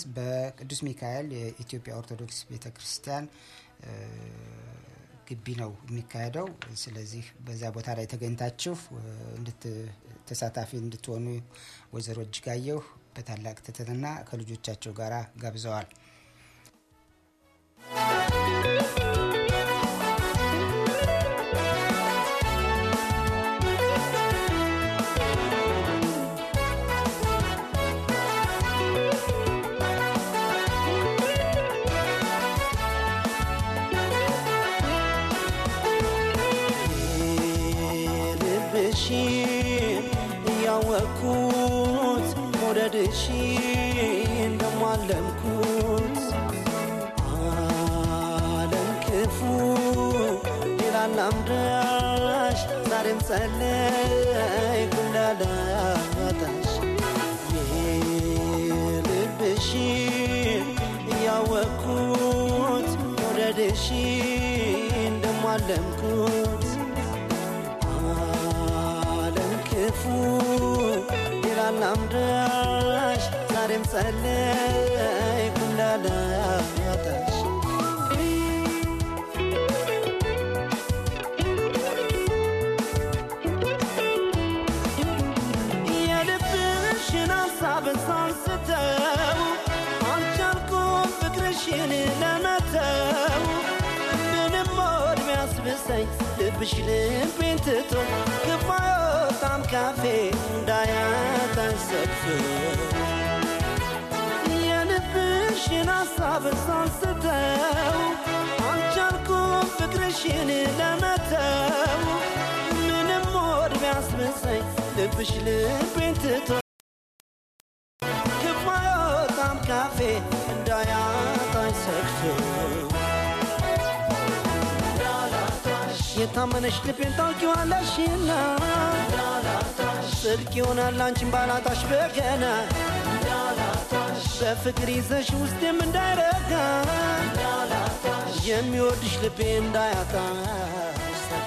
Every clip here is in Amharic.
በቅዱስ ሚካኤል የኢትዮጵያ ኦርቶዶክስ ቤተ ክርስቲያን ግቢ ነው የሚካሄደው። ስለዚህ በዚያ ቦታ ላይ ተገኝታችሁ ተሳታፊ እንድትሆኑ ወይዘሮ እጅጋየሁ በታላቅ ትህትና ከልጆቻቸው ጋር ጋብዘዋል። ልብሽን እያወቅኩት መውደድሽን ደሞ አለምኩት አለም ክፉ ሌላ ላምዳሽ ዛሬም ጸለይኩ እንዳላጣሽ የልብሽን እያወቅኩት መውደድሽን ደሞ አለምኩት አለም ክፉ ሌላ ላምዳሽ ዛሬም ጸለይኩ እንዳላጣሽ የልብሽን ሀሳብ ሳንስተው አልቻልኩም ፍቅርሽን ለመተው ምንም ሞድ ቢያስብሰኝ ልብሽ ልቤን ትቶ ክፉ አይወጣም ካፌ እንዳያጣኝ ሰብሶ የልብሽን ሀሳብ ሳንስተው አልቻልኩም ፍቅርሽን ለመተው ምንም ሞድ ቢያስብሰኝ ልብሽ ልቤን ትቶ ክፉ አይወጣም ካፌ እንዳያጣኝ ሰግቶ የታመነሽ ልቤን ታውቂዋለሽና ጽድቅ ይሆናል አንቺን ባላጣሽ በገና በፍቅር ይዘሽ ውስጤም እንዳይረጋ የሚወድሽ ልቤ እንዳያጣሽ ሰጋ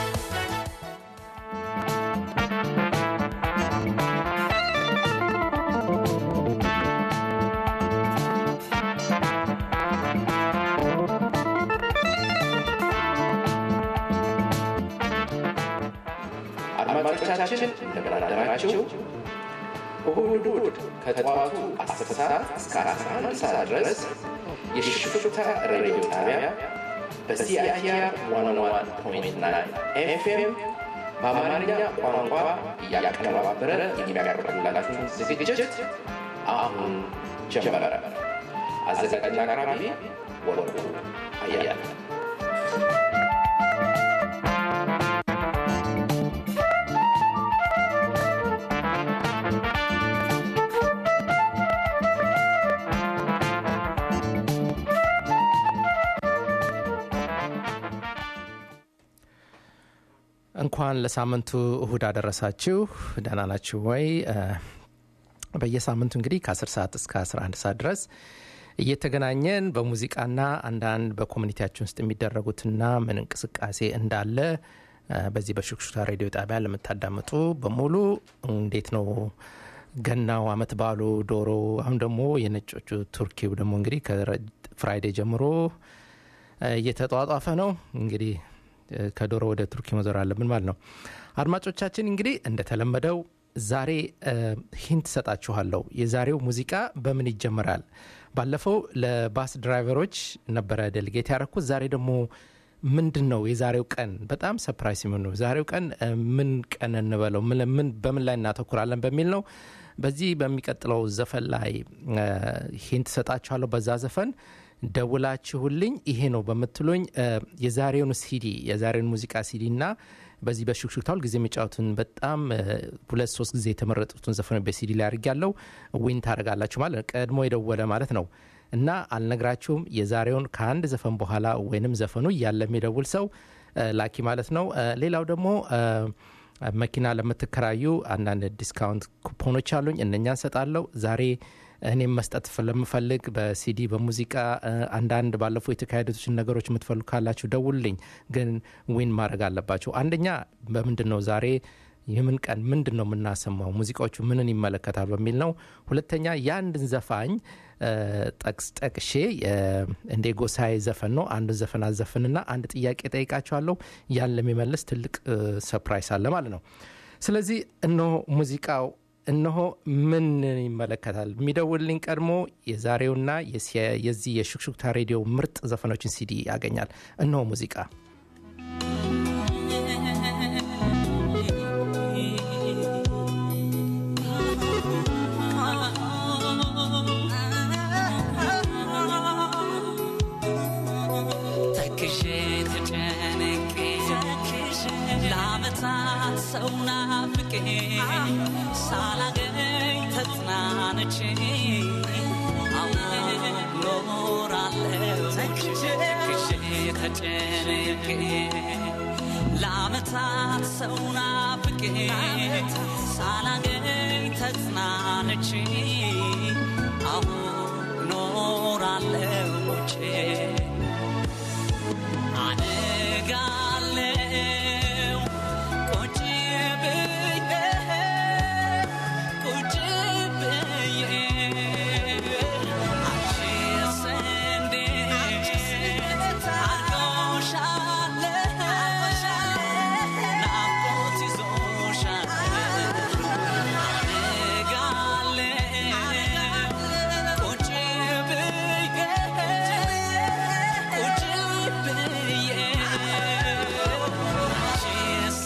አድማጮቻችን እንደምን አደራችሁ። እሁድ እሁድ ከጠዋቱ 10 ሰዓት እስከ 11 ሰዓት ድረስ የሽፍታ ሬዲዮ ጣቢያ በሲአይቲአር 101.9 ኤፍኤም በአማርኛ ቋንቋ እያቀነባበረ የሚያቀርብላችሁን ዝግጅት አሁን ጀመረ። አዘጋጅና አቅራቢ ወርቁ አያለ እንኳን ለሳምንቱ እሁድ አደረሳችሁ። ደህና ናችሁ ወይ? በየሳምንቱ እንግዲህ ከ10 ሰዓት እስከ 11 ሰዓት ድረስ እየተገናኘን በሙዚቃና አንዳንድ በኮሚኒቲያችን ውስጥ የሚደረጉትና ምን እንቅስቃሴ እንዳለ በዚህ በሹክሹክታ ሬዲዮ ጣቢያ ለምታዳምጡ በሙሉ እንዴት ነው ገናው፣ አመት ባሉ፣ ዶሮ፣ አሁን ደግሞ የነጮቹ ቱርኪው ደግሞ እንግዲህ ከፍራይዴ ጀምሮ እየተጧጧፈ ነው እንግዲህ ከዶሮ ወደ ቱርኪ መዞር አለብን ማለት ነው። አድማጮቻችን እንግዲህ እንደተለመደው ዛሬ ሂንት ሰጣችኋለሁ። የዛሬው ሙዚቃ በምን ይጀምራል? ባለፈው ለባስ ድራይቨሮች ነበረ ዴሊጌት ያደረኩት። ዛሬ ደግሞ ምንድን ነው የዛሬው ቀን በጣም ሰፕራይስ የሚሆን ነው። ዛሬው ቀን ምን ቀን እንበለው፣ በምን ላይ እናተኩራለን በሚል ነው። በዚህ በሚቀጥለው ዘፈን ላይ ሂንት ሰጣችኋለሁ። በዛ ዘፈን ደውላችሁልኝ ይሄ ነው በምትሉኝ የዛሬውን ሲዲ የዛሬውን ሙዚቃ ሲዲ እና በዚህ በሹክሹክታ ሁል ጊዜ የሚጫወቱን በጣም ሁለት ሶስት ጊዜ የተመረጡትን ዘፈኖች በሲዲ ላይ አድርጊያለሁ። ዊን ታደርጋላችሁ ማለት ቀድሞ የደወለ ማለት ነው እና አልነግራችሁም። የዛሬውን ከአንድ ዘፈን በኋላ ወይንም ዘፈኑ እያለ የሚደውል ሰው ላኪ ማለት ነው። ሌላው ደግሞ መኪና ለምትከራዩ አንዳንድ ዲስካውንት ኩፖኖች አሉኝ። እነኛን ሰጣለሁ ዛሬ እኔም መስጠት ስለምፈልግ በሲዲ በሙዚቃ አንዳንድ ባለፈው የተካሄዱትን ነገሮች የምትፈልጉ ካላችሁ ደውልልኝ። ግን ዊን ማድረግ አለባቸው። አንደኛ በምንድን ነው ዛሬ የምን ቀን ምንድን ነው የምናሰማው ሙዚቃዎቹ ምንን ይመለከታል በሚል ነው ሁለተኛ የአንድን ዘፋኝ ጠቅስ ጠቅሼ እንደ ጎሳዬ ዘፈን ነው አንድ ዘፈን አዘፍንና አንድ ጥያቄ ጠይቃቸዋለሁ ያን ለሚመልስ ትልቅ ሰፕራይስ አለ ማለት ነው ስለዚህ እነሆ ሙዚቃው እነሆ ምን ይመለከታል የሚደውልልኝ ቀድሞ የዛሬውና የዚህ የሹክሹክታ ሬዲዮ ምርጥ ዘፈኖችን ሲዲ ያገኛል እነሆ ሙዚቃ ሰው ናፍቄ ሳላገኝ ተጽናንቼ ኖራለሁ ተክሼ ተጨንቄ ለአመታት ሰው ናፍቄ ሳላገኝ ተጽናንቼ አሁን ኖራለሁ ሞቼ አነጋለው ቁጭ ብዬ ቁጭ ብዬ አንቺስ እንዴት አድርጎሻል ናፍቆት ይዞሻል አነጋለው ቁጭ ብዬ ቁጭ ብዬ አንቺስ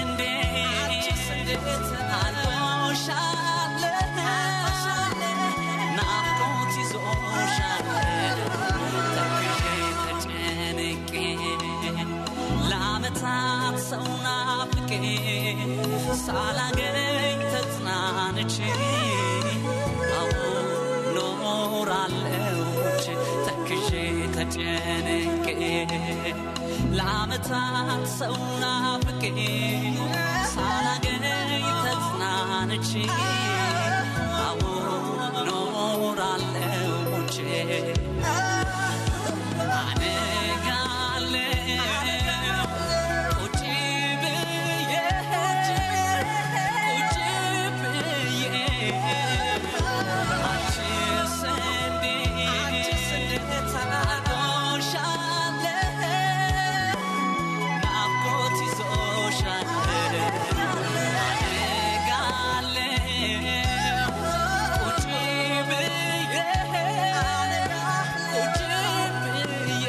እንዴት አድርጎሻል ናፍቆት ይዞሻል ተክዤ ተጨንቄ ለአመታት ሰው ናፍቄ ሳላገኝ ተጽናንቼ አሁን ኖራለሁ ሞቼ ተክዤ ተጨንቄ ለአመታት ሰው ናፍቄ ሳላገኝ ተጽናንቼ አሁን ኖራለሁ ሞቼ አነጋለሁ ቁጭ ብዬ ቁጭ ብዬ አንቺስ እንዴት አድርጎሻል ናፍቆት ይዞሻል አነጋለሁ ቁጭ ብዬ ቁጭ ብዬ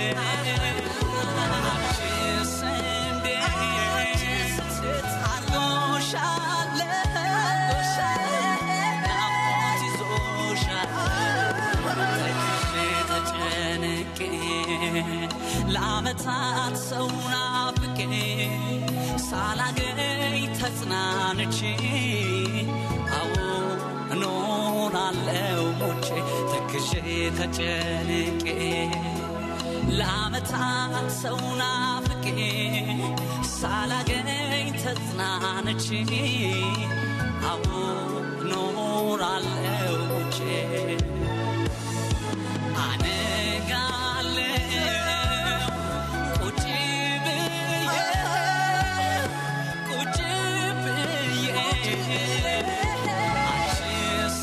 አንቺስ እንዴት አድርጎሻል ናፍቆት ይዞሻል ተክዤ ተጨንቄ ለአመታት ሰው ናፍቄ ሳላገኝ ተጽናንቼ አዎ እኖራለሁ ሞቼ ተክዤ ተጨንቄ ለአመታት ሰው ናፍቄ ሳላገኝ ተጽናንቼ አዎ እኖራለሁ ሞቼ አነጋለሁ ቁጭ ብዬ ቁጭ ብዬ አንቺስ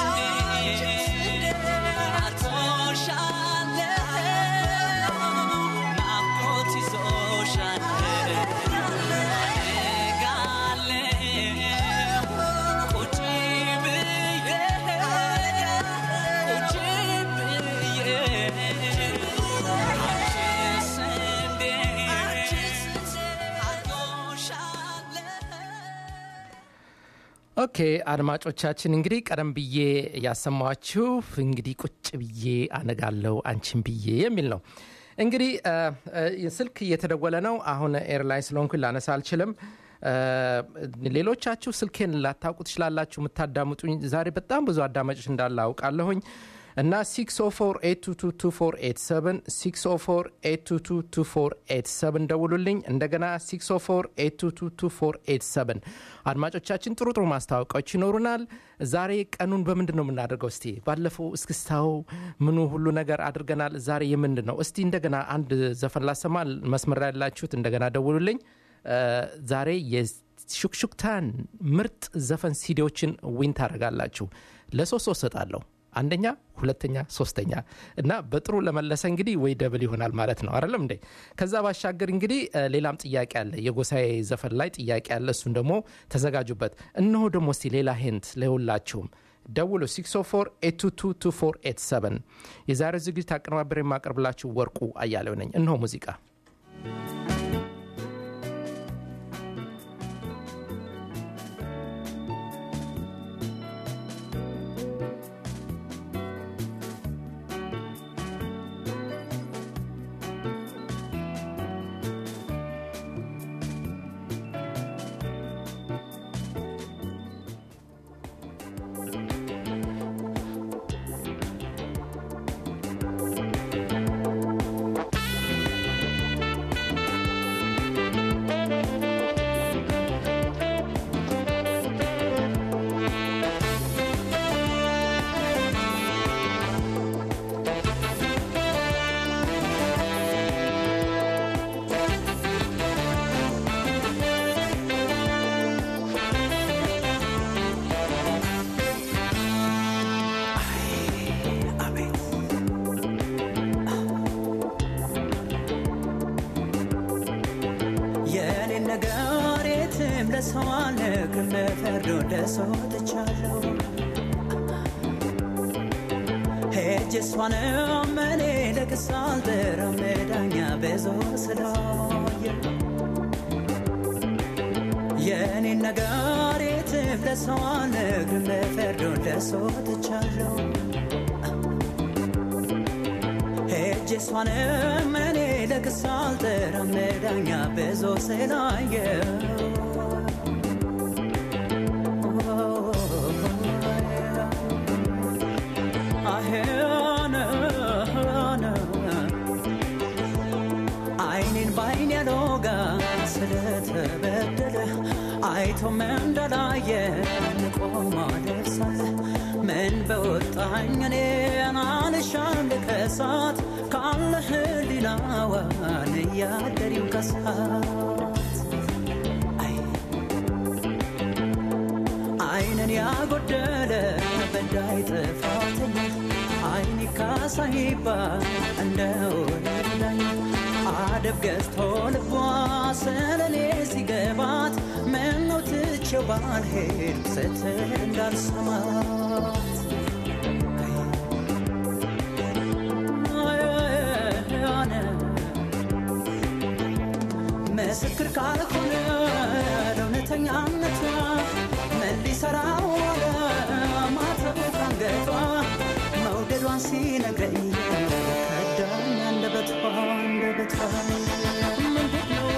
እንዴት አርፎሻል ናፍቆት ይዞሻል አነጋለሁ ቁጭ ብዬ ቁጭ ብዬ አንቺስ እንዴት አርጎሻል ኦኬ አድማጮቻችን እንግዲህ ቀደም ብዬ ያሰማችሁ እንግዲህ ቁጭ ብዬ አነጋለው አንቺን ብዬ የሚል ነው እንግዲህ እ፣ እ፣ ስልክ እየተደወለ ነው አሁን ኤርላይን ስለሆንኩኝ ላነሳ አልችልም እ፣ ሌሎቻችሁ ስልኬን ላታውቁ ትችላላችሁ የምታዳምጡኝ ዛሬ በጣም ብዙ አዳማጮች እንዳለ አውቃለሁኝ እና 604 604 ደውሉልኝ እንደገና 604 አድማጮቻችን ጥሩ ጥሩ ማስታወቂያዎች ይኖሩናል ዛሬ ቀኑን በምንድን ነው የምናደርገው እስቲ ባለፈው እስክስታው ምኑ ሁሉ ነገር አድርገናል ዛሬ የምንድን ነው እስቲ እንደገና አንድ ዘፈን ላሰማ መስመር ላይ ያላችሁት እንደገና ደውሉልኝ እ፣ ዛሬ ሹክሹክታን ምርጥ ዘፈን ሲዲዎችን ዊን ታደርጋላችሁ። ለሶስት ሶስት ሰጣለሁ። አንደኛ፣ ሁለተኛ፣ ሶስተኛ እና በጥሩ ለመለሰ እንግዲህ ወይ ደብል ይሆናል ማለት ነው አይደለም እንዴ? ከዛ ባሻገር እንግዲህ እ፣ ሌላም ጥያቄ አለ። የጎሳዬ ዘፈን ላይ ጥያቄ አለ። እሱን ደግሞ ተዘጋጁበት። እነሆ ደግሞ እስቲ ሌላ ሄንት ለሁላችሁም ደውሉ 604 የዛሬው ዝግጅት አቀነባበሬ የማቀርብላችሁ ወርቁ አያሌው ነኝ። እነሆ ሙዚቃ የኔን ነገር የትም ለሰው አልነግርም ፈርዶ ለሰው ትቻለሁ ሄጄ እሷንም እኔ ለክስ አልጠራም ዳኛ ብዙ ስላየ የኔን ነገር የትም ለሰው አልነግርም ፈርዶ ለሰው ትቻለሁ ሄጄ እሷንም እኔ ለክስ አልጠራም ዳኛ ብዙ ስላየው አይኔን በአይን ያሎጋ ስለተበደለ አይቶም እንዳላየ ቆማ ደርሳለ ምን በወጣኝ እኔን አልሻም ልከሳት ካለ ህሊናዋን እያደሪው ከሳት አይ አይንን ያጎደለ በዳይ ጥፋተኛ አይን ካሳ ይባል እንደ ወዳኝ አደብ ገዝቶ ልቧ ስለኔ ሲገባት ምነው ትቼው ባልሄድ ስትል እንዳልሰማት ምስክር ካልሆነ ለእውነተኛነቷ ምን ሊሰራ ዋለ ማተቡ ካንገቷ መውደዷን ሲነግረኝ ከዳኝ አንደበቷ አንደበቷ ምንድን ነው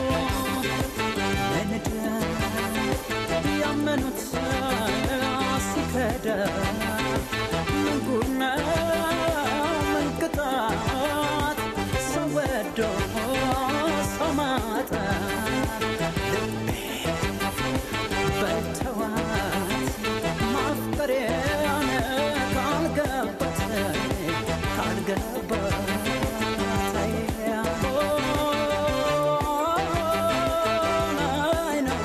መንደር ያመኑት ሲከዳ ምን ጉድ ነው ምን ቅጣት ሰው ወዶ ሰው ማጣት በልተዋት ማፍቀሬን ካልገባት ካልገባት አይ ነው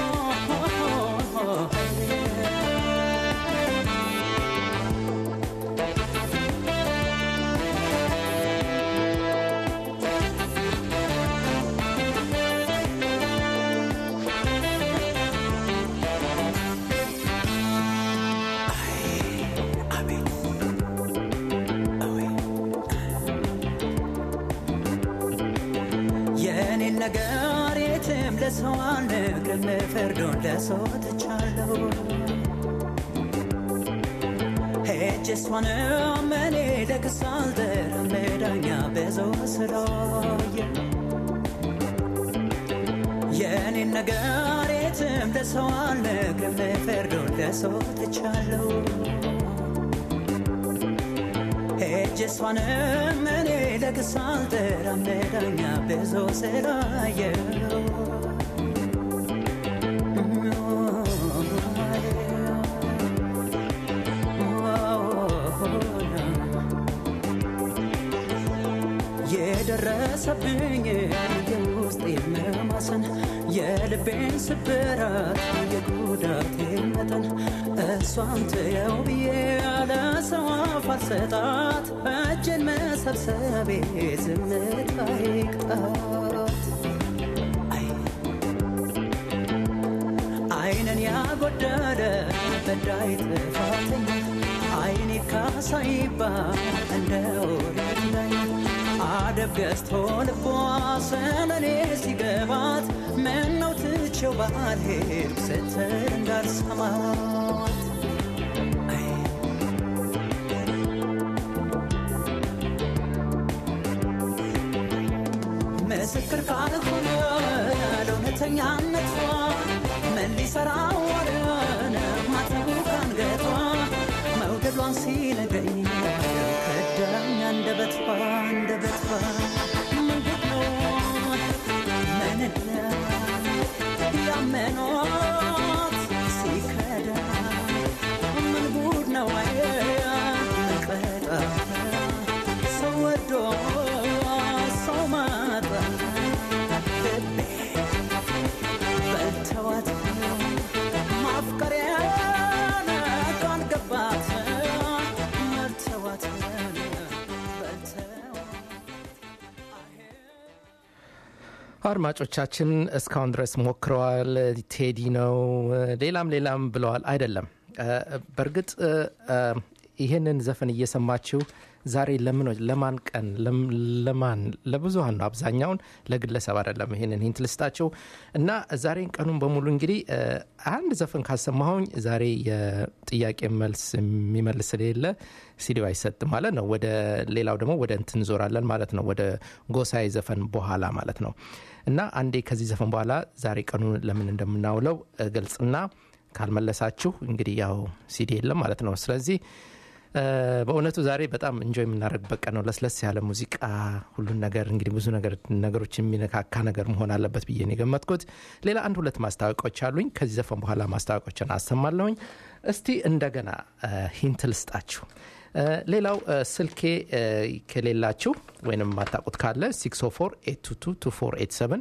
የኔን ነገር የትም ለሰው አልነግርም ፍርዱን ለሰው ትቻለሁ ሄጄ እሷንም እኔ ለክስ አልጠራም ዳኛ ብዙ ስላየ የኔን ነገር የትም ለሰው አልነግርም ፍርዱን ለሰው ትቻለሁ ሄጄ እሷንም እኔ ለክስ አልጠራም ዳኛ ብዙ ስላየው የደረሰብኝ የው የውስጤ መማሰን የልቤን ስብራት የጉዳቴ መጠን እሷን ትየው ብዬ ያለ ሰው አፍ አልሰጣት እጄን መሰብሰቤ ዝምታ ይቅጣት አይ አይንን ያጎደለ በዳይ ጥፋተኛ አይኔ ካሳይባ እንደ ወረዳኝ አደብ ገዝቶ ልቧ ስለኔ ሲገባት ምነው ትቼው ባልሄድ ስትል እንዳልሰማት አይ ምስክር ካልሆነ ለእውነተኛነቷ ምን ሊሰራ ወደነ ማተቡ ካንገቷ መውደዷን ሲነግረኝ ከዳኝ አንደበቷ አንደበቷ ምንድን ነው ምንነት ያመኗት ሲከዳ ምን ጉድ ነው ቀጣ ሰው ወዶ ሰው ማጣ ልቤ በልተዋት ማፍቀሪያን ቃል ገባት መርተዋት በልተዋት አድማጮቻችን እስካሁን ድረስ ሞክረዋል። ቴዲ ነው ሌላም ሌላም ብለዋል። አይደለም እ፣ በእርግጥ እ፣ እ፣ ይህንን ዘፈን እየሰማችሁ ዛሬ ለምኖች ለማን ቀን ለም- ለማን ለብዙሀን ነው፣ አብዛኛውን ለግለሰብ አይደለም። ይህንን ሂንት ልስጣቸው እና ዛሬን ቀኑን በሙሉ እንግዲህ እ፣ አንድ ዘፈን ካሰማሁኝ ዛሬ የጥያቄ መልስ የሚመልስ ስለሌለ ሲዲው አይሰጥም ማለት ነው። ወደ ሌላው ደግሞ ወደ እንትን እንዞራለን ማለት ነው። ወደ ጎሳዬ ዘፈን በኋላ ማለት ነው። እና አንዴ ከዚህ ዘፈን በኋላ ዛሬ ቀኑን ለምን እንደምናውለው እ፣ ገልጽና ካልመለሳችሁ እንግዲህ ያው ሲዲ የለም ማለት ነው። ስለዚህ እ፣ በእውነቱ ዛሬ በጣም እንጆይ የምናደርግበት ቀን ነው። ለስለስ ያለ ሙዚቃ፣ ሁሉን ነገር እንግዲህ ብዙ ነገር ነገሮች የሚነካካ ነገር መሆን አለበት ብዬ ነው የገመትኩት። ሌላ አንድ ሁለት ማስታወቂያዎች አሉኝ። ከዚህ ዘፈን በኋላ ማስታወቂያዎችን አሰማለሁኝ። እስቲ እንደገና እ፣ ሂንት ልስጣችሁ። እ፣ ሌላው እ፣ ስልኬ እ፣ ከሌላችሁ ወይም የማታውቁት ካለ 604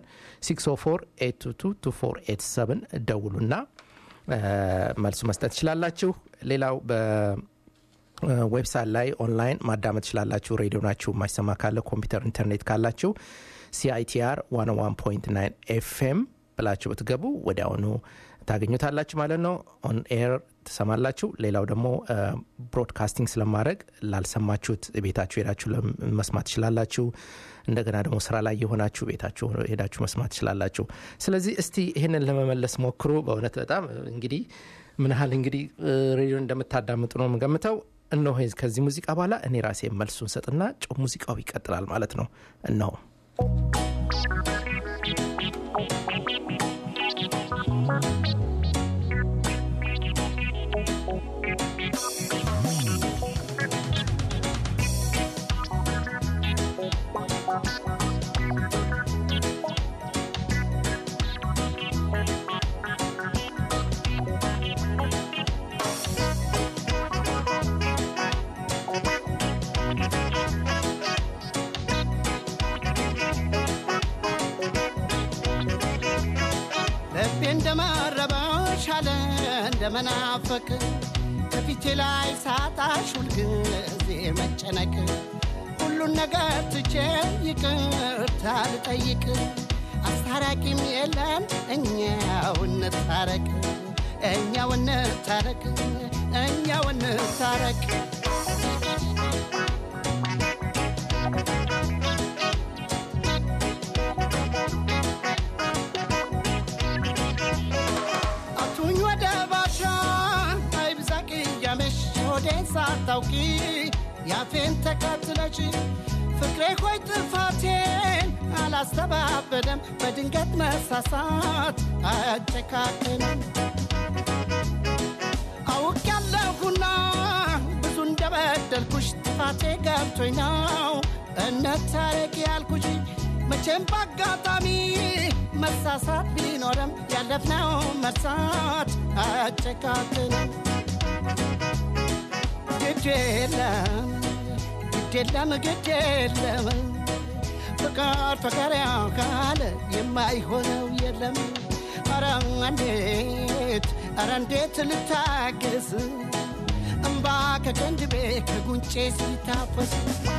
604 ደውሉና እ፣ መልሱ መስጠት ትችላላችሁ። ሌላው በ ዌብሳይት ላይ ኦንላይን ማዳመጥ ትችላላችሁ። ሬዲዮ ናችሁ የማይሰማ ካለ ኮምፒውተር፣ ኢንተርኔት ካላችሁ ሲአይቲአር 101.9 ኤፍኤም ብላችሁ ብትገቡ ወዲያውኑ ታገኙታላችሁ ማለት ነው። ኦን ኤር ትሰማላችሁ። ሌላው ደግሞ ብሮድካስቲንግ ስለማድረግ ላልሰማችሁት ቤታችሁ ሄዳችሁ ለም- መስማት ትችላላችሁ። እንደገና ደግሞ ስራ ላይ የሆናችሁ ቤታችሁ ሄዳችሁ መስማት ትችላላችሁ። ስለዚህ እስቲ ይህንን ለመመለስ ሞክሩ። በእውነት በጣም እንግዲህ ምን ያህል እንግዲህ ሬዲዮ እንደምታዳምጡ ነው የምገምተው። እነሆ ከዚህ ሙዚቃ በኋላ እኔ ራሴ መልሱን ሰጥና ጨው ሙዚቃው ይቀጥላል ማለት ነው። እነሆ ልቤ እንደመረበሽ አለ እንደመናፈቅ ከፊቴ ላይ ሳጣሽ ሁልጊዜ መጨነቅ ሁሉን ነገር ትቼ ይቅርታ ልጠይቅ አስታራቂም የለን እኛው እንታረቅ እኛው እንታረቅ እኛው እንታረቅ አቱኝ ወደ ባሻ አይብዛ ቅያሜሽ ሆዴን ሳታውቂ ያፌን ተከትለች ፍቅሬ ሆይ ጥፋቴን አላስተባበለም በድንገት መሳሳት አያጨካክንም አውቅ ያለሁና ብዙ እንደበደልኩሽ ጥፋቴ ገብቶኝ ነው እነታረቅ ያልኩሽ መቼም በአጋጣሚ መሳሳት ቢኖርም ያለፍነው መርሳት አያጨካክንም ግድ የለም ግድ የለም ግድ የለም ፍቅር ፍቅር ካለ የማይሆነው የለም ኧረ እንዴት ኧረ እንዴት ልታገስ እምባ ከቀንድቤ ከጉንጬ ሲታፈስ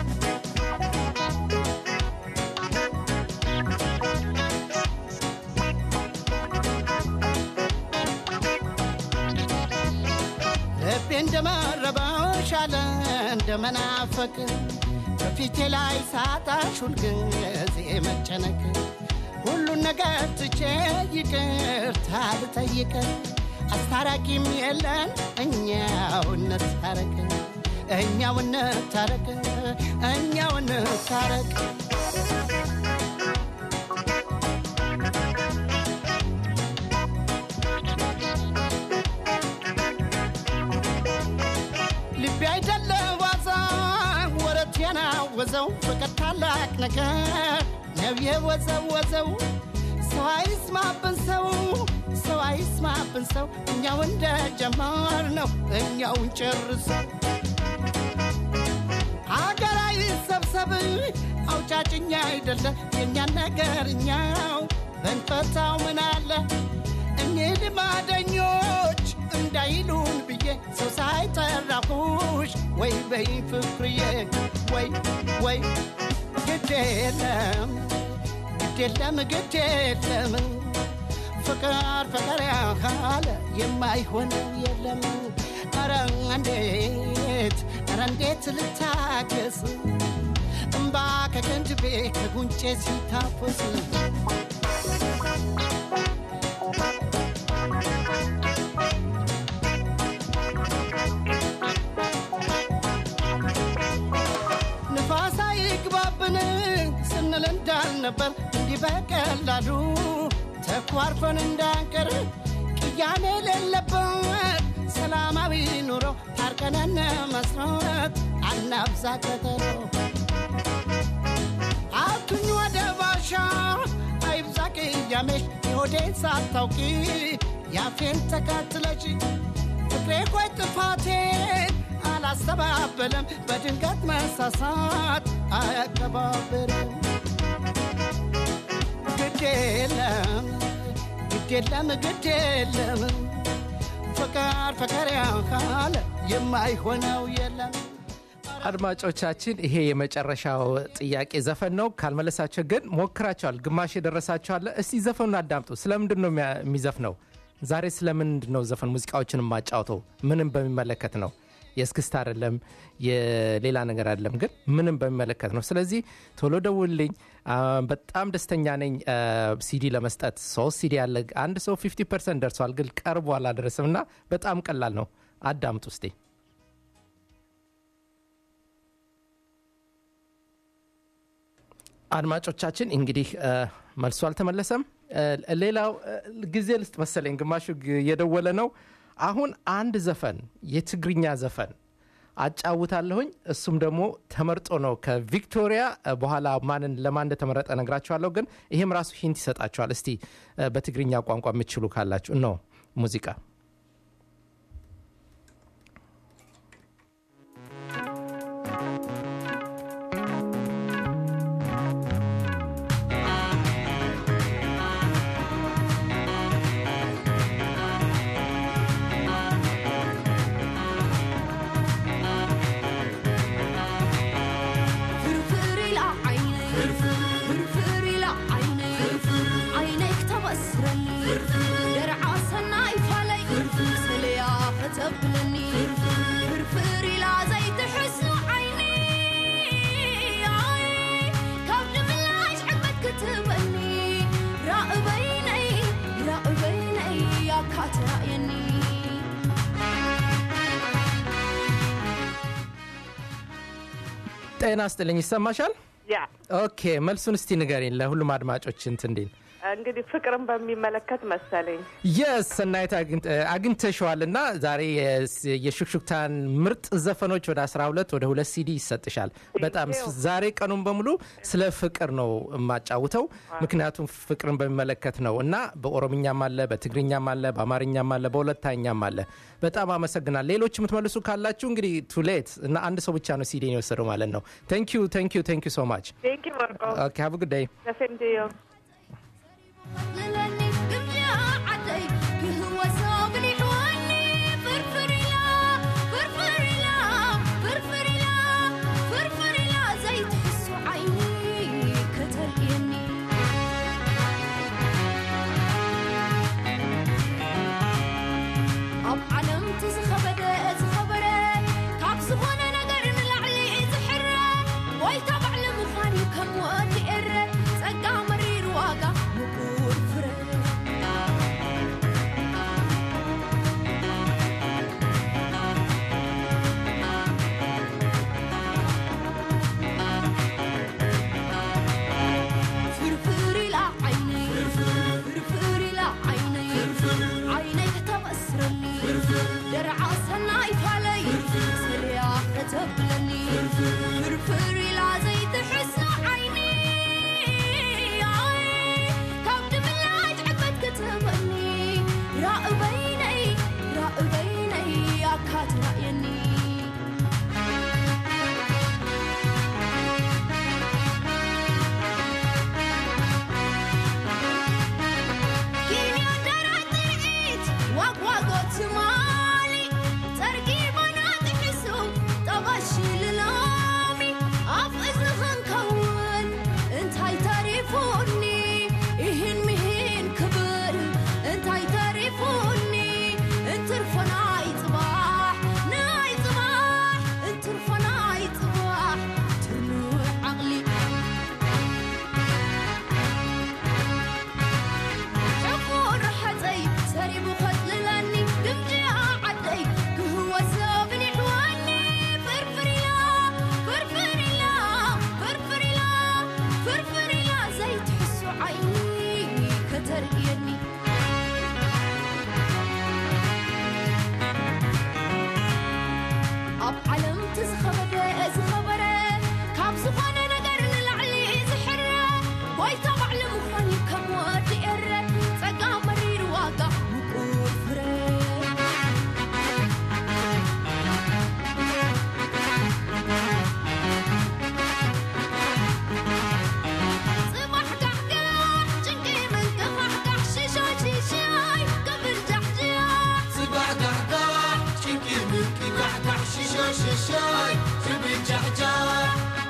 ልቤ እንደመረበው ሻለ እንደመናፈቅ በፊቴ ላይ ሳጣሽ ሁልጊዜ መጨነቅ ሁሉን ነገር ትቼ ይቅርታ ልጠይቅ አስታራቂም የለን እኛው እንታረቅ እኛው እንታረቅ እኛው እንታረቅ ልቤ አይደለ ዋዛ ወረት የናወዘው ፍቅር ታላቅ ነገር ነው የወዘወዘው ሰው አይስማብን ሰው ሰው አይስማብን ሰው እኛው እንደ ጀመር ነው እኛው እንጨርሰው አገር አይሰብሰብ አውጫጭኛ አይደለ የእኛን ነገር እኛው በንፈታው ምን አለ እኚህ ልማደኞች እንዳይሉን ብዬ ሰው ሳይጠራሁሽ ወይ በይ ፍቅርዬ ወይ ወይ ግድ የለም ግድ የለም ግድ የለም ፍቅር ፍቅር ያካለ የማይሆነው የለም ኧረ እንዴት ኧረ እንዴት ልታገስ እምባ ከቀንድቤ ከጉንጬ ሲታፈስ ንፋስ አይግባብን ስንል እንዳልነበር እንዲህ በቀላሉ ተኳርፈን እንዳንቀር ቅያሜ የሌለበት ሰላማዊ ኑሮ ታርቀነን መስረት አናብዛ ቀጠሮ አቱኝ ወደ ባሻ አይብዛ ቅያሜሽ የሆዴን ሳታውቂ ያፌን ተከትለሽ ፍቅሬ ቆይ ጥፋቴን አላስተባበለም በድንገት መሳሳት አያቀባብርም ግድ የለም ግድ የለም ግድ የለም ፍቅር ፍቅር ያካለ የማይሆነው የለም አድማጮቻችን ይሄ የመጨረሻው ጥያቄ ዘፈን ነው ካልመለሳቸው ግን ሞክራቸዋል ግማሽ የደረሳቸዋለ እስቲ ዘፈኑን አዳምጡ ስለምንድን ነው የሚያ- የሚዘፍነው ዛሬ ስለምንድን ነው ዘፈን ሙዚቃዎችን የማጫውተው ምንም በሚመለከት ነው የእስክስታ አይደለም የሌላ ነገር አይደለም ግን ምንም በሚመለከት ነው ስለዚህ ቶሎ ደውልኝ አ፣ በጣም ደስተኛ ነኝ አ፣ ሲዲ ለመስጠት ሶስት ሲዲ ያለ አንድ ሰው 50 ፐርሰንት ደርሷል ግን ቀርቦ አላደረስም እና በጣም ቀላል ነው አዳምጡ ውስጤ አድማጮቻችን እንግዲህ እ፣ መልሱ አልተመለሰም እ፣ ሌላው እ፣ ጊዜ ልስጥ መሰለኝ ግማሹ ግ- እየደወለ ነው አሁን አንድ ዘፈን የትግርኛ ዘፈን አጫውታለሁኝ እሱም ደግሞ ተመርጦ ነው ከቪክቶሪያ እ፣ በኋላ ማንን ለማን እንደተመረጠ ነግራችኋለሁ ግን ይሄም ራሱ ሂንት ይሰጣችኋል እስቲ እ፣ በትግርኛ ቋንቋ የምትችሉ ካላችሁ ነው ሙዚቃ ፍርፍር ኢላ ዓይነይ ፍርፍር ኢላ ዓይነይ ዓይነይ ክተበስረኒ ደርዓ ሰናይ ፋለይ ሰለያ ከተብለኒ ፍርፍር ኢላ ዘይትሕስኑ ዓይኒ ኣይ፣ ካብ ድምላሽ ዕግበት ክትበኒ ራእበይነይ ራእበይነይ ያካ ትራእየኒ ጤና ስጥልኝ ይሰማሻል ያ ኦኬ መልሱን እስቲ ንገሪን ለሁሉም አድማጮች እንት እንዴን እንግዲህ ፍቅርን በሚመለከት መሰለኝ። የስ ሰናይት አግኝተ- አግኝተሸዋል እና ዛሬ የስ- የሹክሹክታን ምርጥ ዘፈኖች ወደ 12 ወደ ሁለት ሲዲ ይሰጥሻል። በጣም you. ዛሬ ቀኑን በሙሉ ስለ ፍቅር ነው የማጫውተው፣ ምክንያቱም ፍቅርን በሚመለከት ነው እና በኦሮምኛም አለ፣ በትግርኛም አለ፣ በአማርኛም አለ፣ በሁለታኛም አለ። በጣም አመሰግናል። ሌሎች የምትመልሱ ካላችሁ እንግዲህ ቱሌት እና አንድ ሰው ብቻ ነው ሲዲን የወሰደው ማለት ነው። ቴንክ ዩ ቴንክ ዩ ቴንክ ዩ ሶ ማች ቴንክ ዩ ወርቆ ኦኬ ሃቭ ጉድ ዴይ ዘሴም ዲዩ للني قمجة عدي قهوة صابني حواني فرفري لا فرفري لا فرفري لا فرفري لا زي تحسوا عيني كترقيني ኣብ ዓለም ትዝኸበደ ዝኸበረ ካብ ዝኾነ ነገር ንላዕሊ ዝሕረ ጎይታ ባዕሊ ምዃን እዩ ከም ወዲ ኤረ ጸጋ መሪር ዋጋ ምቁር ፍረ ፍርፍር ኢላ ዓይነይ ፍርፍር ኢላ ዓይነይ ዓይነይ ከተበስረኒ ደርዓ ሰናይ ፋለይ ስርያ ከተብለኒ ፍርፍር ኢላ ዘይትሕሶ ዓይኒ ካብ ድምላጅ ዕበት ክትህበኒ ራእበይነይ ራእበይነይ ኣካትራእየኒ ኪንዮ ደራት ትርኢት ዋግዋጎት ትማሊ ጸርጊ ባናት ሕሱ ጠባሽ ልሎሚ ኣብ እዝኽን ከውን እንታይ ተሪፉኒ ይህን ምሂን ክብል እንታይ ተሪፉኒ እንትርፎ ናይ ጽባሕ ናይ ጽባሕ እንትርፎ ናይ ጽባሕ ትርኑዕ ዓቕሊ حفور حتي سريب خذلني قمجي عدي هو سابني حواني فرفري لا فرفري لا فرفري لا فرفري لا زي تحسوا عيني كترقيني ኣብ ዓለም ትዝኸበደ ዝኸበረ ካብ ዝኾነ ነገር ንላዕሊ ዝሕረ ጎይታ ባዕሊ ምዃን እዩ ከም ወዲ ኤረ ጸጋ መሪር ዋጋ ምቁር ፍረ ጽባሕ ጋሕጋሕ ጭንቂ ምንቅፋሕጋሕ ሽሻይ ሽሻይ ቅብል ጃሕጃሕ ጽባሕ ጋሕጋሕ ጭንቂ ምንቂ ጋሕጋሕ ሽሻይ ሽሻይ ዝብል ጃሕጃሕ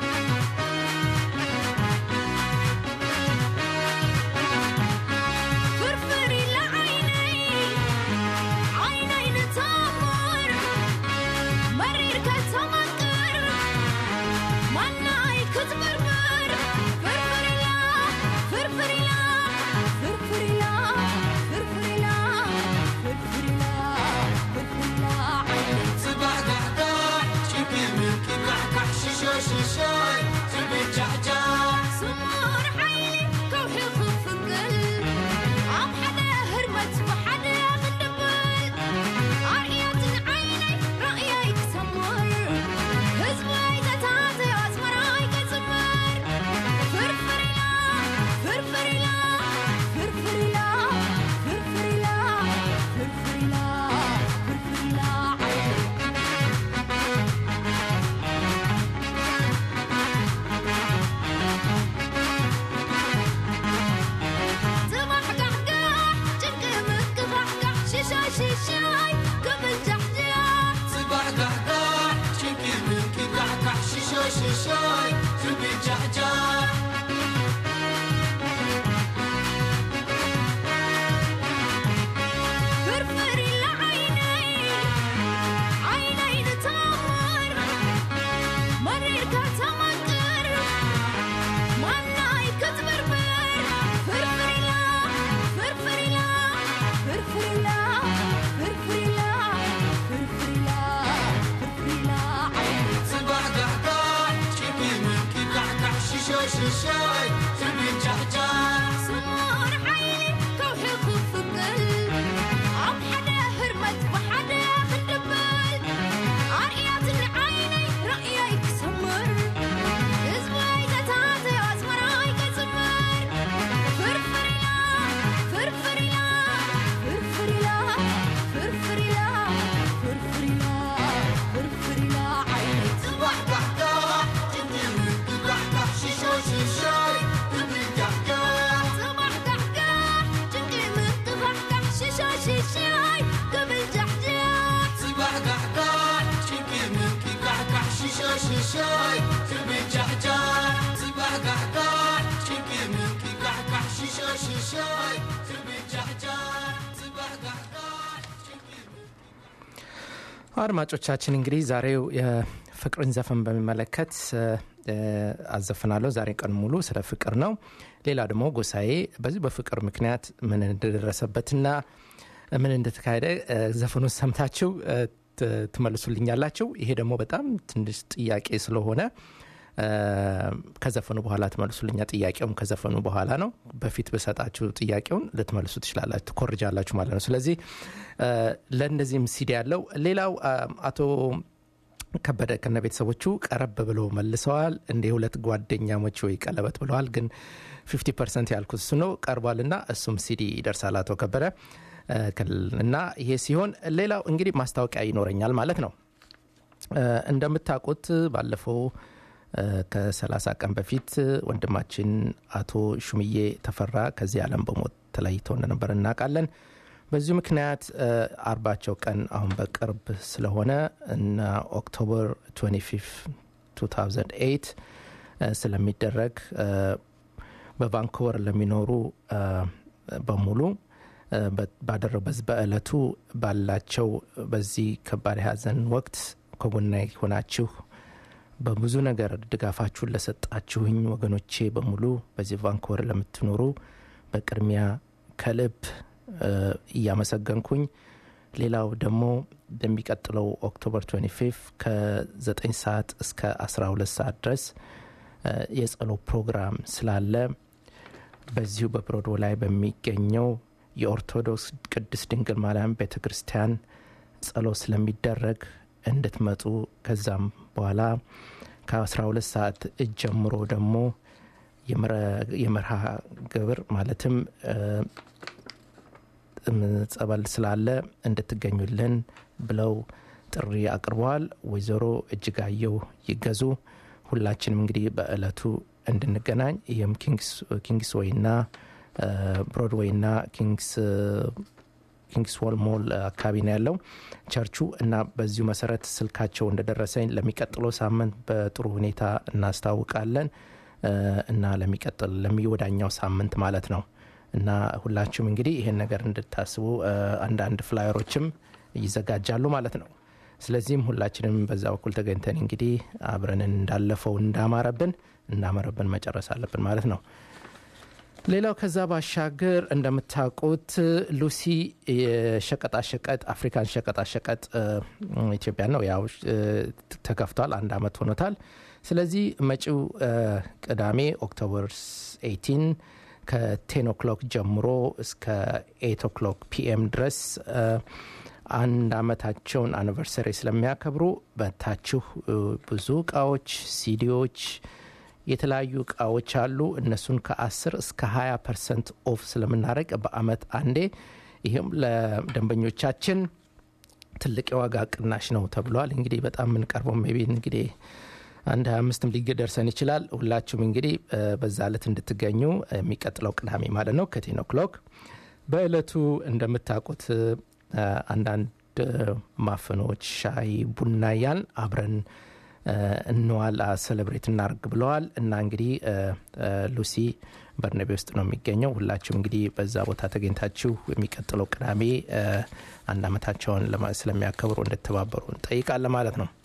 ፍርፍር ኢላ ዓይነይ ዓይነይ ንተምር መሪር ከተመቅር ማናይ ክትምርምር ፍርፍር ኢላ ፍርፍር ኢላ ፍርፍር ኢላ ፍርፍር ኢላ ፍርፍር ኢላ ፍርፍር ኢላ ዓይነይ ጽባሕ ጋሕጋሕ ጭንቂ ምንቂ ጋሕጋሕ ሽሻይ ሽሻይ ዝብል ጃሕጃሕ ስሙር ዓይኒ ከውሒ ክፍቅል ኣብ ሓደ ህርመት ብሓደ ክንድብል ኣርእያትን ዓይነይ ራእያይ ክሰምር ህዝበይ ዘታተዮ ኣዝመራይ ክጽምር ፍርፍር ኢላ ፍርፍር ኢላ ፍርፍር ኢላ ፍርፍር ኢላ ፍርፍር ኢላ ፍርፍር ኢላ ዓይነይ ጽባሕ ጋሕጋሕ ጭንቂ ምክፋሕጋሕ ሽሻይ ሽሻይ ክብል ጃሕጃሕ ጽባሕ ጋሕጋሕ ጭንቂ ምንቂ ጋሕጋሕ ሽሻይ ሽሻይ ዝብል ጃሕጃሕ ፍርፍር ኢላ ዓይነይ ዓይነይ ንተምር መሪርካ ተመቅር ማናይ ክትብርብር ፍርፍር ኢላ ፍርፍር ኢላ ፍርፍር ኢላ ፍርፍር ኢላ ፍርፍር ኢላ ፍርፍር ኢላ ዓይነይ ጽባሕ ጋሕጋሕ ጭንቂ ምንቂ ጋሕጋሕ ሽሻይ ሽሻይ አድማጮቻችን እንግዲህ ዛሬው የፍቅርን ዘፈን በሚመለከት እ፣ አዘፍናለሁ። ዛሬ ቀን ሙሉ ስለ ፍቅር ነው። ሌላ ደግሞ ጎሳዬ በዚህ በፍቅር ምክንያት ምን እንደደረሰበትና ምን እንደተካሄደ እ፣ ዘፈኑን ሰምታችሁ እ፣ ት- ትመልሱልኛላችሁ። ይሄ ደግሞ በጣም ትንሽ ጥያቄ ስለሆነ እ፣ ከዘፈኑ በኋላ ትመልሱልኛ። ጥያቄውም ከዘፈኑ በኋላ ነው። በፊት በሰጣችሁ ጥያቄውን ልትመልሱ ትችላላችሁ፣ ትኮርጃላችሁ ማለት ነው። ስለዚህ እ፣ ለእነዚህም ሲዲ ያለው ሌላው አ፣ አቶ ከበደ ከነ ቤተሰቦቹ ቀረብ ብለው መልሰዋል። እንደ ሁለት ጓደኛሞች ወይ ቀለበት ብለዋል። ግን 50 ፐርሰንት ያልኩት እሱ ነው ቀርቧልና እሱም ሲዲ ይደርሳል አቶ ከበደ እ፣ ክል- እና ይሄ ሲሆን ሌላው እንግዲህ ማስታወቂያ ይኖረኛል ማለት ነው። እ፣ እንደምታውቁት ባለፈው እ፣ ከ30 ቀን በፊት ወንድማችን አቶ ሹምዬ ተፈራ ከዚህ ዓለም በሞት ተለይተው እንደነበር እናውቃለን። በዚሁ ምክንያት እ፣ አርባቸው ቀን አሁን በቅርብ ስለሆነ እና ኦክቶበር 25 2008 እ፣ ስለሚደረግ እ፣ በቫንኩቨር ለሚኖሩ እ፣ በሙሉ እ፣ በ- ባደረው በዚህ በዕለቱ ባላቸው በዚህ ከባድ የሀዘን ወቅት ከጎናይ ሆናችሁ በብዙ ነገር ድጋፋችሁን ለሰጣችሁኝ ወገኖቼ በሙሉ በዚህ ቫንኩቨር ለምትኖሩ በቅድሚያ ከልብ እ፣ እያመሰገንኩኝ ሌላው ደግሞ በሚቀጥለው ኦክቶበር 25 ከ9 ሰዓት እስከ 12 ሰዓት ድረስ እ፣ የጸሎት ፕሮግራም ስላለ በዚሁ በብሮድዌ ላይ በሚገኘው የኦርቶዶክስ ቅድስት ድንግል ማርያም ቤተ ክርስቲያን ጸሎት ስለሚደረግ እንድትመጡ ከዛም በኋላ ከ12 ሰዓት እጅ ጀምሮ ደግሞ የመረ- የመርሃ ግብር ማለትም እ፣ እም፣ ጸበል ስላለ እንድትገኙልን ብለው ጥሪ አቅርበዋል። ወይዘሮ እጅጋየው ይገዙ ሁላችንም እንግዲህ በእለቱ እንድንገናኝ ይህም ኪንግስ ወይና ብሮድዌይ ና ኪንግስ ኪንግስ ዎል ሞል አካባቢ ነው ያለው ቸርቹ እና በዚሁ መሰረት ስልካቸው እንደደረሰኝ ለሚቀጥለው ሳምንት በጥሩ ሁኔታ እናስታውቃለን እ፣ እና ለሚቀጥል ለሚወዳኛው ሳምንት ማለት ነው እና ሁላችሁም እንግዲህ ይሄን ነገር እንድታስቡ እ፣ አንዳንድ ፍላየሮችም ይዘጋጃሉ ማለት ነው ስለዚህም ሁላችንም በዛ በኩል ተገኝተን እንግዲህ አብረን እንዳለፈው እንዳማረብን እንዳመረብን መጨረስ አለብን ማለት ነው ሌላው ከዛ ባሻገር እንደምታውቁት ሉሲ የሸቀጣሸቀጥ አፍሪካን ሸቀጣሸቀጥ እ፣ ኢትዮጵያ ነው ያው እ፣ ተከፍቷል አንድ አመት ሆኖታል ስለዚህ መጪው እ፣ ቅዳሜ ኦክቶበር 18 ከቴን ኦክሎክ ጀምሮ እስከ ኤት ኦክሎክ ፒኤም ድረስ እ፣ አንድ አመታቸውን አኒቨርሰሪ ስለሚያከብሩ በታችሁ እ፣ ብዙ እቃዎች ሲዲዎች የተለያዩ እቃዎች አሉ እነሱን ከ10 እስከ 20 ፐርሰንት ኦፍ ስለምናደረግ በአመት አንዴ ይህም ለደንበኞቻችን ትልቅ የዋጋ ቅናሽ ነው ተብሏል እንግዲህ በጣም የምንቀርበው ሜቢ እንግዲህ አንድ 25ም ሊደርሰን ይችላል ሁላችሁም እንግዲህ እ፣ በዛ ዕለት እንድትገኙ የሚቀጥለው ቅዳሜ ማለት ነው ከቴን ኦክሎክ በእለቱ እንደምታውቁት እ፣ አንዳንድ እ፣ ማፈኖች ሻይ ቡና ያን አብረን እ፣ እንዋል ሴሌብሬት እናርግ ብለዋል እና እንግዲህ እ፣ እ፣ ሉሲ በርነቤ ውስጥ ነው የሚገኘው ሁላችሁም እንግዲህ በዛ ቦታ ተገኝታችሁ የሚቀጥለው ቅዳሜ እ፣ አንድ አመታቸውን ለማ- ስለሚያከብሩ እንድተባበሩ እንጠይቃለን ማለት ነው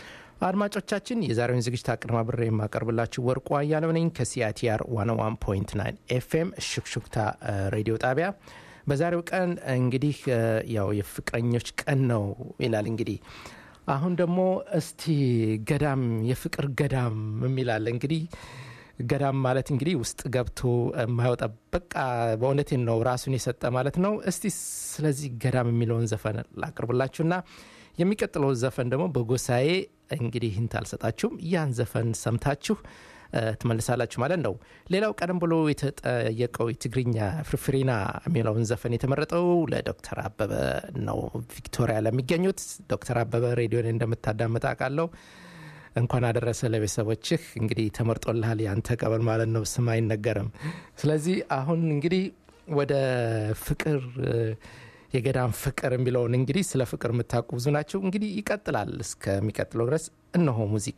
አድማጮቻችን የዛሬውን ዝግጅት አቀነባብሬ የማቀርብላችሁ ወርቁ አያለው ነኝ ከሲአይቲአር 101.9 ኤፍኤም ሹክሹክታ እ፣ ሬዲዮ ጣቢያ በዛሬው ቀን እንግዲህ እ፣ ያው የፍቅረኞች ቀን ነው ይላል እንግዲህ አሁን ደግሞ እስቲ ገዳም የፍቅር ገዳም የሚላለ እንግዲህ ገዳም ማለት እንግዲህ ውስጥ ገብቶ የማይወጣ በቃ በእውነቴን ነው ራሱን የሰጠ ማለት ነው እስቲ ስለዚህ ገዳም የሚለውን ዘፈን ላቅርብላችሁና የሚቀጥለው ዘፈን ደግሞ በጎሳዬ እንግዲህ ህንት አልሰጣችሁም ያን ዘፈን ሰምታችሁ እ፣ ትመልሳላችሁ ማለት ነው ሌላው ቀደም ብሎ የተጠየቀው የትግርኛ ፍርፍሪና የሚለውን ዘፈን የተመረጠው ለዶክተር አበበ ነው ቪክቶሪያ ለሚገኙት ዶክተር አበበ ሬዲዮን እንደምታዳምጥ አውቃለሁ እንኳን አደረሰ ለቤተሰቦችህ እንግዲህ ተመርጦልሃል ያንተ ቀበል ማለት ነው ስም አይነገርም ስለዚህ አሁን እንግዲህ ወደ ፍቅር እ፣ የገዳም ፍቅር የሚለውን እንግዲህ ስለ ፍቅር የምታውቁ ብዙ ናቸው እንግዲህ ይቀጥላል እስከሚቀጥለው ድረስ እነሆ ሙዚቃ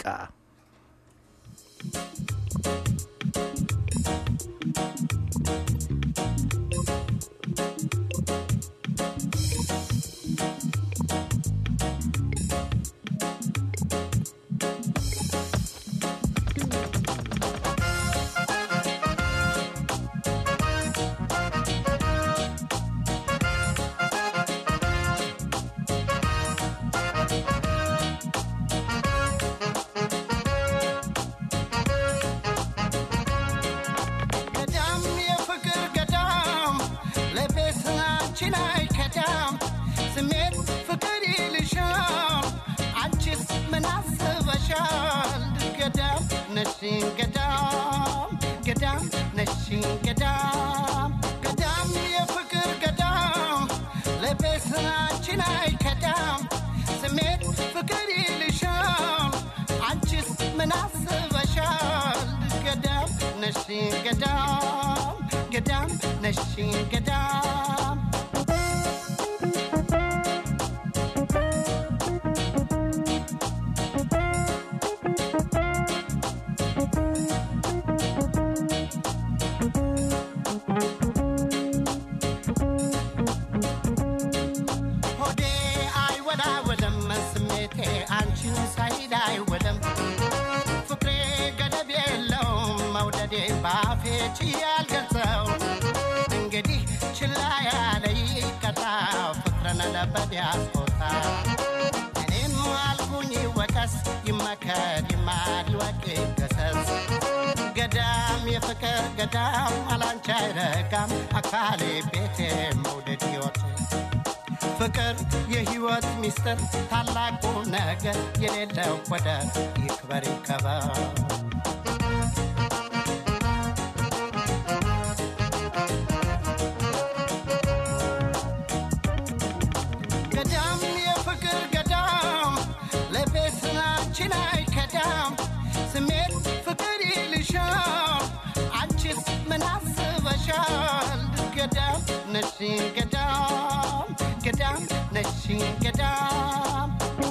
Thank ነሽን ገዳም ገዳም ነሽን ገዳም ገዳም የፍቅር ገዳም ለቤስናችን አይከዳም ስሜት ፍቅር ይልሻል አንቺስ ምን አስበሻል ገዳም ነሽን ገዳም ገዳም ነሽን ገዳም ሆዴ አይወላወለም ስሜቴ አንቺን ሳይድ አይወለም ፍቅሬ ገደብ የለውም መውደዴ ባፌ ችዬ አልገልጸው እንግዲህ ችላ ያለ ይቀጣ ፍቅርን ለበድ ያስቆጣ እኔም አልኩኝ ወቀስ ይመከር ይማል ወቅ ገሰስ ገዳም የፍቅር ገዳም አላንቺ አይረጋም አካሌ ቤቴ መውደድ ሕይወቴ ፍቅር የህይወት ሚስጥር ታላቁ ነገር የሌለው ወደር ይክበር ይከበር ገዳም የፍቅር ገዳም ለቤስናችን አይከዳም ስሜት ፍቅር ይልሻል አንቺስ ምን አስበሻል ገዳም ነሽን ገዳም ገዳም ነሽን ገዳም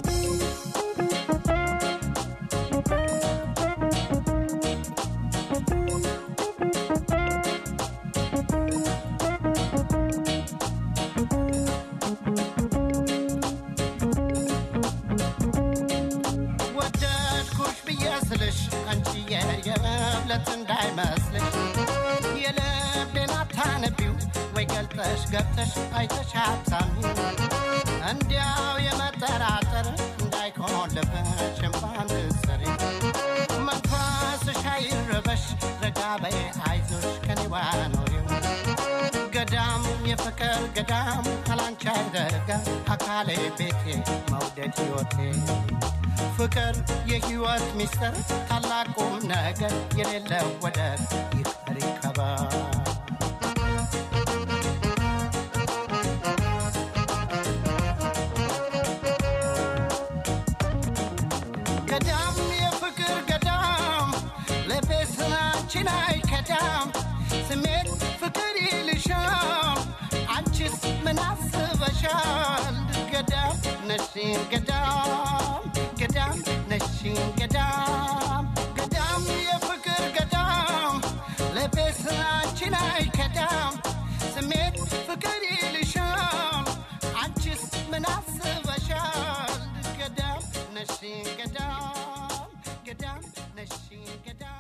ወደድኩሽ ብዬ ስልሽ አንቺዬ የመብለት እንዳይመስልሽ የልቤን አታነቢው ወይ ገልጠሽ ገብተሽ አይተሽ አታሚው እንዲያው የመጠራጠር እንዳይሆን ልብሽ እንኳን ብትሰሪ መንፈስሽ አይረበሽ ረጋ በይ አይዞሽ ከኔዋ ኖሪው ገዳም የፍቅር ገዳም አላንቺ አይረጋ አካሌ ቤቴ መውደድ ሕይወቴ ፍቅር የሕይወት ሚስጥር ታላቁ ነገር የሌለው ወደር ይቅር ይከበር ገዳም የፍቅር ገዳም ለቤስናችን አይከዳም ስሜት ፍቅር ይልሻል አንቺስ ምን አስበሻል ገዳም ነሽን ገዳም ገዳም ነሽን ገዳም ገዳም የፍቅር ገዳም ለቤስናችን አይከዳም ስሜት ፍቅር ይልሻል አንቺስ ምን አስበሻል ገዳም ነሽን ገዳም ገዳም ነሽን ገዳም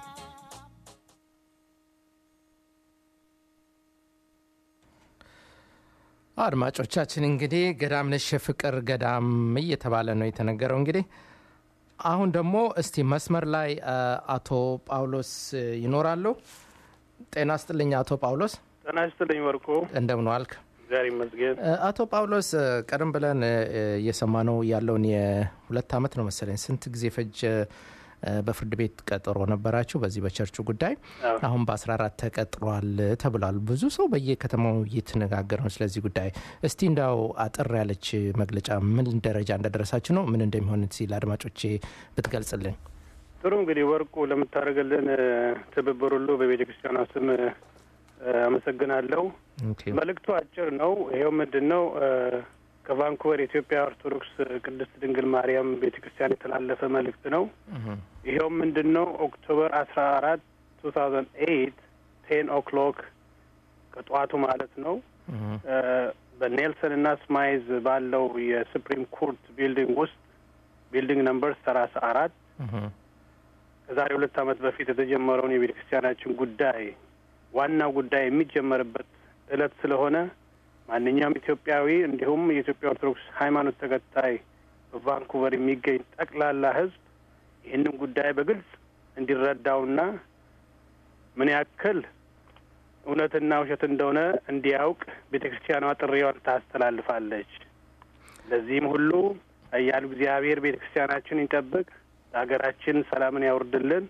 አድማጮቻችን እንግዲህ ገዳም ነሽ የፍቅር ገዳም እየተባለ ነው የተነገረው። እንግዲህ አሁን ደግሞ እስቲ መስመር ላይ አ, አቶ ጳውሎስ እ, ይኖራሉ። ጤና ስጥልኝ አቶ ጳውሎስ፣ ጤና ይስጥልኝ ወርቁ። እንደምን ዋልክ? እግዚአብሔር ይመስገን። እ, አቶ ጳውሎስ እ, ቀደም ብለን እ, እ, እየሰማነው ያለውን የሁለት ዓመት ነው መሰለኝ ስንት ጊዜ ፈጀ እ, በፍርድ ቤት ቀጠሮ ነበራችሁ በዚህ በቸርቹ ጉዳይ አዎ። አሁን በ14 ተቀጥሯል ተብሏል። ብዙ ሰው በየከተማው እየተነጋገረ ነው ስለዚህ ጉዳይ። እስቲ እንዳው አጠር ያለች መግለጫ ምን ደረጃ እንደደረሳችሁ ነው ምን እንደሚሆን ሲል አድማጮቼ ብትገልጽልኝ። ጥሩ እንግዲህ ወርቁ ለምታደርግልን እ፣ ትብብር ሁሉ በቤተ ክርስቲያኗ ስም እ፣ አመሰግናለሁ። ኦኬ። መልእክቱ አጭር ነው። ይኸው ምንድን ነው እ፣ ከቫንኩቨር የኢትዮጵያ ኦርቶዶክስ ቅድስት ድንግል ማርያም ቤተ ክርስቲያን የተላለፈ መልእክት ነው። እህ፣ ይኸው ምንድን ነው ኦክቶበር አስራ አራት ቱ ታውዘንድ ኤይት ቴን ኦክሎክ ከጠዋቱ ማለት ነው እህ፣ እ፣ በኔልሰን እና ስማይዝ ባለው የሱፕሪም ኮርት ቢልዲንግ ውስጥ ቢልዲንግ ነምበር ሰላሳ አራት እህ፣ ከዛሬ ሁለት ዓመት በፊት የተጀመረውን የቤተ ክርስቲያናችን ጉዳይ ዋናው ጉዳይ የሚጀመርበት እለት ስለሆነ ማንኛውም ኢትዮጵያዊ እንዲሁም የኢትዮጵያ ኦርቶዶክስ ሃይማኖት ተከታይ በቫንኩቨር የሚገኝ ጠቅላላ ሕዝብ ይህንን ጉዳይ በግልጽ እንዲረዳውና ምን ያክል እውነትና ውሸት እንደሆነ እንዲያውቅ ቤተ ክርስቲያኗ ጥሪዋን ታስተላልፋለች። ለዚህም ሁሉ እያሉ እግዚአብሔር ቤተ ክርስቲያናችን ይጠብቅ፣ ለሀገራችን ሰላምን ያውርድልን።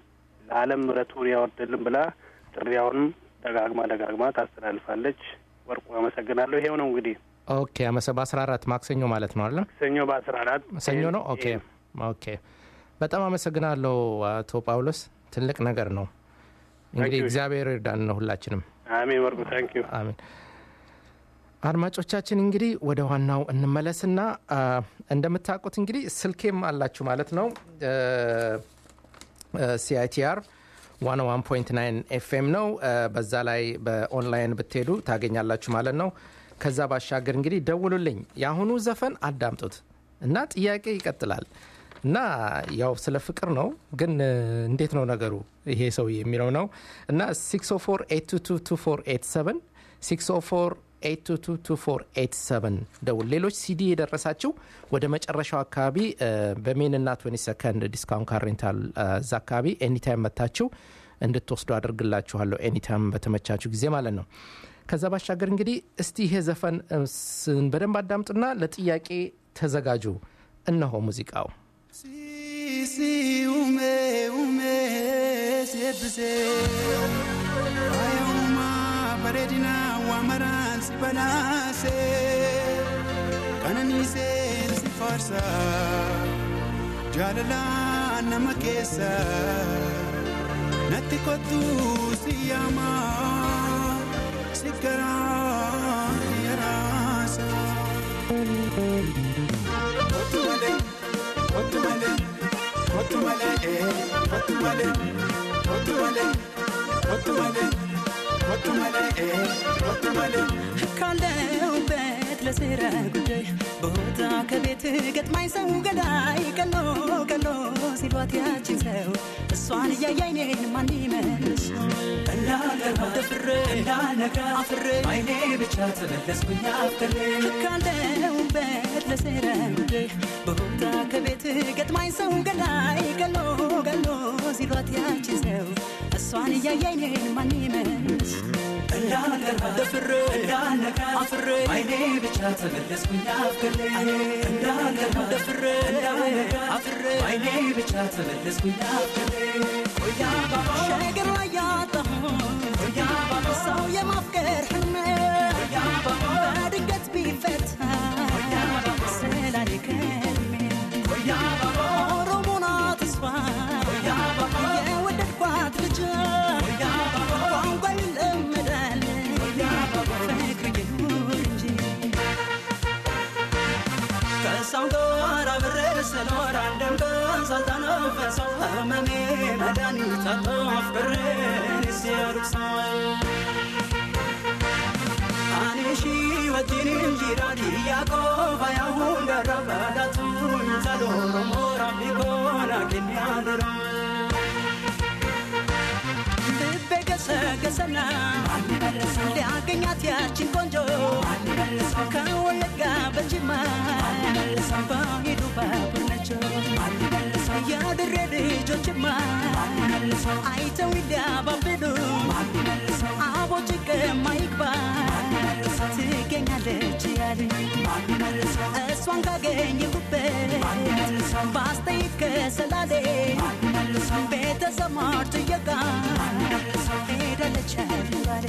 ለዓለም ምሕረቱን ያወርድልን ብላ ጥሪያውንም ደጋግማ ደጋግማ ታስተላልፋለች። ወርቁ አመሰግናለሁ። ይሄው ነው እንግዲህ ኦኬ አመሰ በአስራ አራት ማክሰኞ ማለት ነው አለ ሰኞ በአስራ አራት ሰኞ ነው። ኦኬ ኦኬ በጣም አመሰግናለሁ አቶ ጳውሎስ ትልቅ ነገር ነው። እንግዲህ you. እግዚአብሔር ይርዳን ነው ሁላችንም። አሜን። ወርቁ ታንክ ዩ አሜን። አድማጮቻችን እንግዲህ ወደ ዋናው እንመለስና አ፣ እንደምታውቁት እንግዲህ ስልኬም አላችሁ ማለት ነው ሲአይቲአር 101.9 ኤፍኤም ነው። አ፣ በዛ ላይ በኦንላይን ብትሄዱ ታገኛላችሁ ማለት ነው። ከዛ ባሻገር እንግዲህ ደውሉልኝ። የአሁኑ ዘፈን አዳምጡት እና ጥያቄ ይቀጥላል እና ያው ስለ ፍቅር ነው ግን እ፣ እንዴት ነው ነገሩ ይሄ ሰው የሚለው ነው እና 604 604 ደውል። ሌሎች ሲዲ የደረሳችሁ ወደ መጨረሻው አካባቢ እ፣ በሜንና 20 ሰከንድ ዲስካውንት ካር ሬንታል እ፣ እዛ አካባቢ ኤኒታይም መታችሁ እንድትወስዱ አድርግላችኋለሁ። ኤኒታይም በተመቻችሁ ጊዜ ማለት ነው። ከዛ ባሻገር እንግዲህ እስቲ ይሄ ዘፈን እ፣ ስን- በደንብ አዳምጡና ለጥያቄ ተዘጋጁ። እነሆ ሙዚቃው Si ume ume sebse ayuma baredina wamaran si balase kanani se si farsa jalala nama kesa natti kotu si yama si kara yarasa kotu male kotu male kotu male eh kotu male kotu male kotu male kotu male eh kotu male ካለሁበት ለስራ ጉዳይ ቦታ ከቤት ገጥማኝ ሰው ገዳይ ቀሎ ቀሎ ሲሏት ያችን ሰው እሷን እያያይ እኔን ማን ይመልስ እንዳልገባ ደፍሬ እንዳልነጋ አፍሬ አይኔ ብቻ ተመለስኩኝ አፍቅሬ ካለሁበት ለስራ ጉዳይ ቦታ ከቤት ገጥማኝ ሰው ገዳይ ቀሎ ቀሎ ሲሏት ያችን ሰው እሷን እያያይ እኔን ማን ይመልስ እንዳልገባ ደፍሬ እንዳልነጋ አፍሬ አይኔ ብቻ ተመለስኩኝ አፍቅሬ እንዳልገባ ደፍሬ እንዳልነጋ አፍሬ አይኔ ብቻ ተመለስኩኝ አፍቅሬ ሸገር ላይ ያጣሁት ሰው የማፍቀር ሕልሜ በድንገት ቢፈታ ስላለ ከልሜ ኦሮሞና ተስፋ የወደድኳት ልጅ ቋንቋ ይለመዳል ፍቅር ይኑር እንጂ ከሰው ጋር አብሬ ስኖር አንድም ቀን ሳልተነፈሰው ህመሜ መድኃኒት አጥቶ አፍቅሬን ሲያርቅሰው አኔሺ ወጂን ጂራዲ ያቆፋ ያሁን ደረበዳቱኝ ሰሎሮ ሞራ ቢጎና ኪንያድራ ልቤ ገሰገሰና ሊያገኛት ያችን ቆንጆ ከወለጋ በጅማ በሄዱ ባቡር ናቸው የድሬ ልጆችማ አይተው ይዳባብሉ አቦ ጭቅማ ይግባ ትገኛለች ያሉኝ እሷን ካገኘሁበት ባስተይት ከሰላሌ ቤተሰብ ማርት እየጋ ሄዳለች ያሉባሌ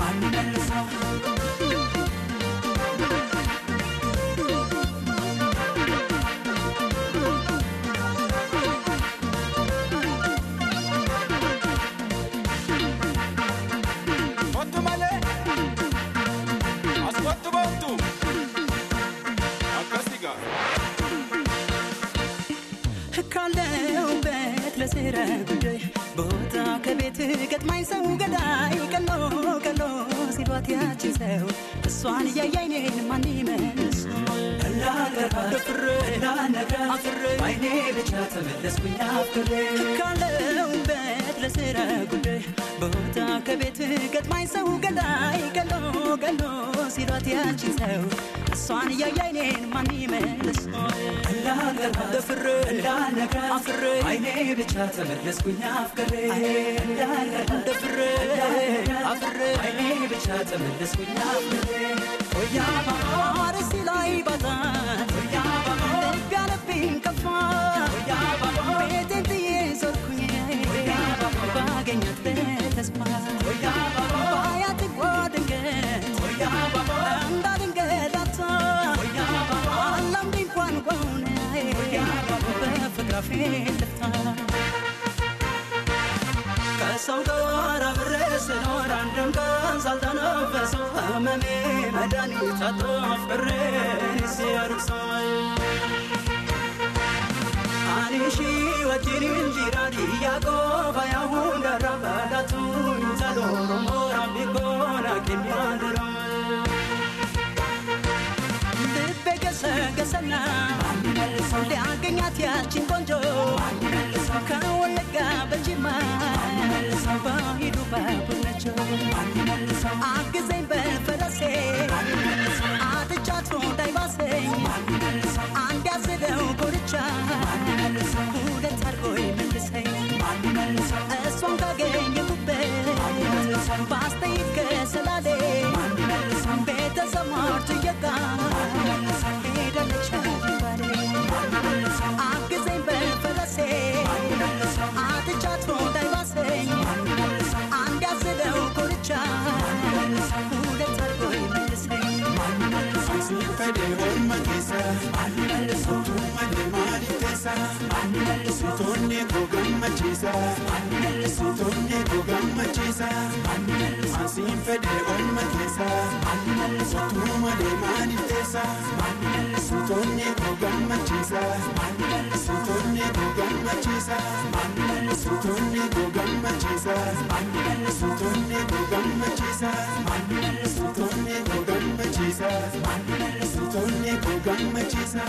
Kottu malee as kottu boontu akkasi gaa. ካለሁበት ለስራ ጉዳይ ቦታ ከቤት ገጥማኝ ሰው ገዳይ ቀሎ ቀሎ ሲሏት ያችን ሰው እሷን እያያይ እኔን ማን ይመልስ እንዳልገባ ደፍሬ እንዳልነጋ አፍሬ አይኔ ብቻ ተመለስኩኝ አፍሬ ካለሁበት ለስራ ጉዳይ ቦታ ከቤት ገጥማኝ ሰው ገዳይ ቀሎ ቀሎ ሲሏት ያችን ሰው እሷን እያያይ እኔን ማን ይመልስ እንዳልገባ ደፍሬ እንዳልነጋ አፍሬ አይኔ ብቻ ተመለስኩኝ አፍቅሬ እንዳልገባ ደፍሬ አፍሬ አይኔ ብቻ ተመለስኩኝ አፍቅሬ አርሲ ላይ ባታ ልብ ያለብኝ ከፋ ቤቴን ጥዬ ዞርኩኝ ላገኛት በተስፋ ባያት ጓድንገት እንዳድንገዳታ አላምድ እንኳን በሆነ በፍቅር አፌ ልፍታ ከሰው ጋር አብሬ ስኖር አንድም ቀን ሳልተነፈሰው ህመሜ መድኃኒት አጥቶ ፍቅሬን ሲያርቅሰው አኒሺ ወጅሪን ጂራን ያቆባ ያሁን ደረበዳቱ ተሎሮ ሞራ ቢጎና ኪሚያንድሮ ልቤ ገሰገሰና ሊያገኛት ያችን ቆንጆ ከወለጋ በጅማ በሂዱ ባቡነቸው አግዘኝ በፈረሴ አጥቻት እንዳይባሰኝ አንድ ያዝለው ጎርቻ ሁለት አድርጎ ይመልሰኝ እሷን ካገኘሁበት ባስተይት ከሰላሌ ቤተሰብ ማርት እየጋ ሄደለች ባሌ አግዘኝ በፈረሴ አጥቻት እንዳይባሰኝ አንድ ያዝለው ጎርቻ ሁለት አድርጎ ይመልሰኝ Fede orma keessa Mootummaa deemaanii keessa Sitoonni koo gammachiisa Sitoonni koo gammachiisa Ansiin fede orma keessa Mootummaa deemaanii keessa Sitoonni koo gammachiisa Sitoonni koo gammachiisa Sitoonni koo gammachiisa Sitoonni koo gammachiisa Sitoonni koo gammachiisa Sitoonni koo gammachiisa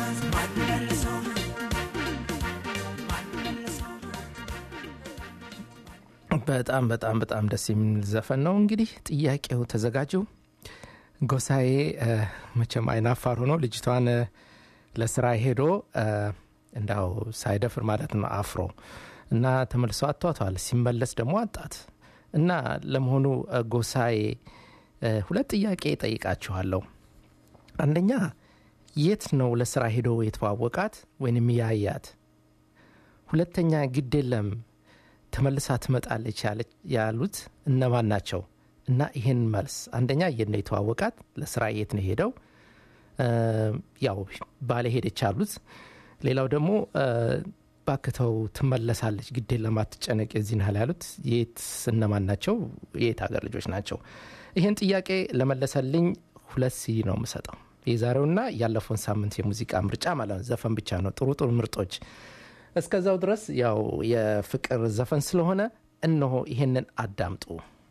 በጣም በጣም በጣም ደስ የሚል ዘፈን ነው። እንግዲህ ጥያቄው ተዘጋጁ። ጎሳዬ እ፣ መቼም አይናፋር ሆኖ ልጅቷን እ፣ ለስራ ሄዶ እ፣ እንዳው ሳይደፍር ማለት ነው አፍሮ እና ተመልሶ አቷቷል። ሲመለስ ደግሞ አጣት እና ለመሆኑ እ፣ ጎሳዬ እ፣ ሁለት ጥያቄ ጠይቃችኋለሁ። አንደኛ የት ነው ለስራ ሄዶ የተዋወቃት ወይንም ያያት? ሁለተኛ ግድ የለም ተመልሳ ትመጣለች ያለች- ያሉት እነማን ናቸው? እና ይህን መልስ አንደኛ የት ነው የተዋወቃት? ለስራ የት ነው ሄደው? እ፣ ያው ባለ ሄደች አሉት። ሌላው ደግሞ እ፣ ባክተው ትመለሳለች፣ ግድ የለም አትጨነቅ፣ የዚህን ያህል ያሉት የት እነማን ናቸው? የት ሀገር ልጆች ናቸው? ይህን ጥያቄ ለመለሰልኝ ሁለት ሲ ነው የምሰጠው። የዛሬውና ያለፈውን ሳምንት የሙዚቃ ምርጫ ማለት ነው። ዘፈን ብቻ ነው፣ ጥሩ ጥሩ ምርጦች እስከዛው ድረስ ያው የፍቅር ዘፈን ስለሆነ እነሆ ይሄንን አዳምጡ።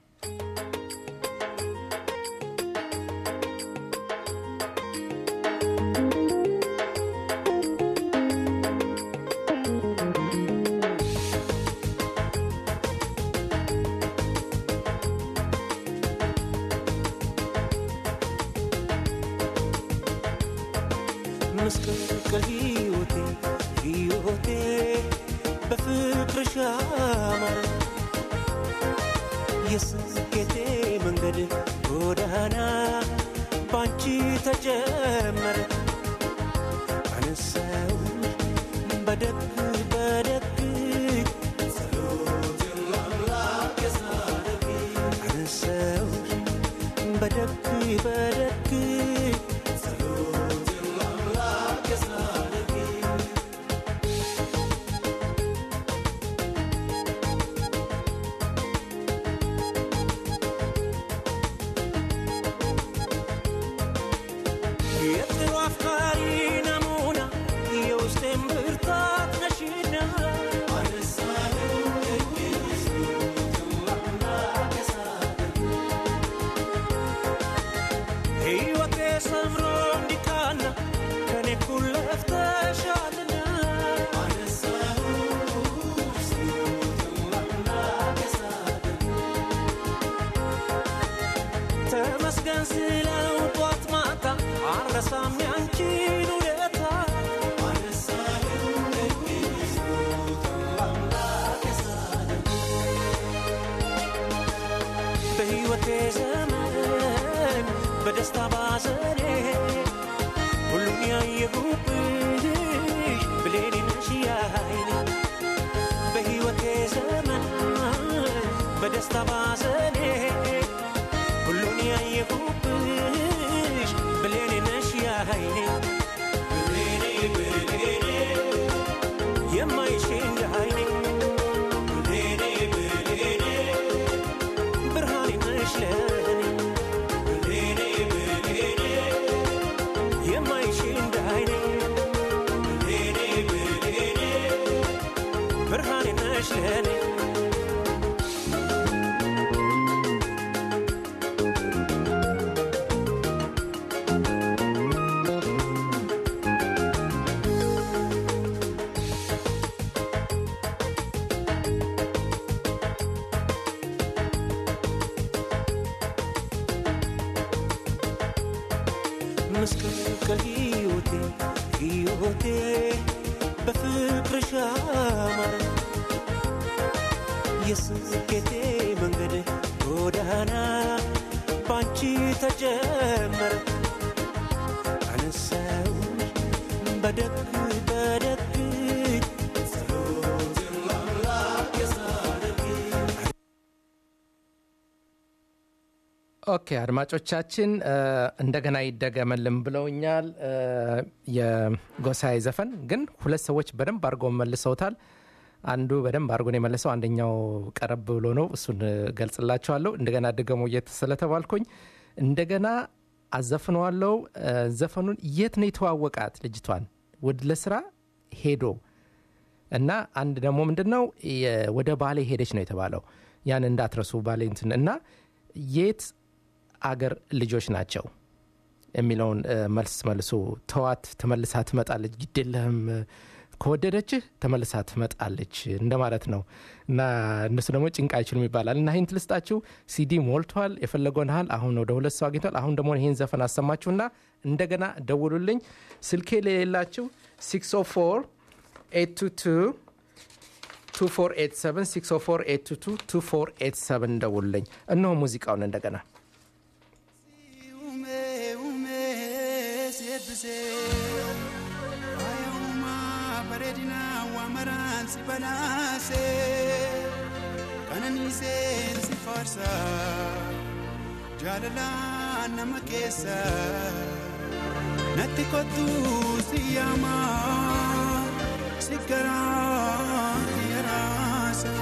ምስቅልቅል ሕይወቴ ሕይወቴ በፍቅርሽ አማረ የስኬቴ መንገድ ጎዳና ባንቺ ተጀመረ አነሳው በደግ በደግ አነሳው በደግ በደግ የጥሩ አፍቃሪ ናሙና የውስጤን ብርታት ነሽና ሕይወቴ ሰምሮ እንዲቃና ከኔ እኩል ለፍተሻልና ተመስገን ስለው ጧት ማታ አልረሳም ያንቺን ውለታ በሕይወቴ ዘመን በደስታ ባዘኔ ሁሉን ያየሁብሽ ብሌኔ ነሽ ያይኔ በሕይወቴ ዘመን በደስታ ባዘኔ ሁሉን ያየሁብሽ ብሌኔ ነሽ ያይኔ ብሌኔ ብሌኔ የማይሽ እንደ አይኔ ብሌኔ ብሌኔ ብርሃኔ ነሽ ለኔ ብሌኔ ብሌኔ የማይሽ እንደ አይኔ ብሌኔ ብሌኔ ብርሃኔ ነሽ ለኔ ምስቅልቅል ሕይወቴ ሕይወቴ በፍቅርሽ አማረ የስኬቴ መንገድ ጎዳና ባንቺ ተጀመረ አነሳው በደግ በደግ ጸሎትን ለአምላክ የሳደግ ኦኬ አድማጮቻችን እ፣ እንደገና ይደገመልን ብለውኛል። እ፣ የጎሳዬ ዘፈን ግን ሁለት ሰዎች በደንብ አድርገው መልሰውታል። አንዱ በደንብ አድርጎ ነው የመለሰው፣ አንደኛው ቀረብ ብሎ ነው። እሱን እ፣ ገልጽላችኋለሁ። እንደገና ድገሞ የት ስለተባልኩኝ እንደገና አዘፍነዋለው። እ፣ ዘፈኑን የት ነው የተዋወቃት ልጅቷን ወድ ለስራ ሄዶ እና አንድ ደግሞ ምንድን ነው የ- ወደ ባሌ ሄደች ነው የተባለው። ያን እንዳትረሱ ባሌ እንትን እና የት አገር ልጆች ናቸው የሚለውን እ፣ መልስ መልሱ። ተዋት ተመልሳ ትመጣለች፣ ግድ የለህም እ፣ ከወደደችህ ተመልሳ ትመጣለች እንደማለት ነው እና እነሱ ደግሞ ጭንቅ አይችሉም ይባላል እና ይህን ትልስጣችሁ ሲዲ ሞልቷል የፈለገውን ያህል አሁን ወደ ሁለት ሰው አግኝቷል አሁን ደግሞ ይህን ዘፈን አሰማችሁና እንደገና ደውሉልኝ ስልኬ ለሌላችሁ 604 822 2487 604 822 2487 ደውሉልኝ እነሆ ሙዚቃውን እንደገና Ume, ume, sebbise. Ayuma, bareedina waamaraan si balaase. Qananiiseen si faarsa. Jaalalaan nama keessa. Natti kottu si yaama. Si garaa yaraasa.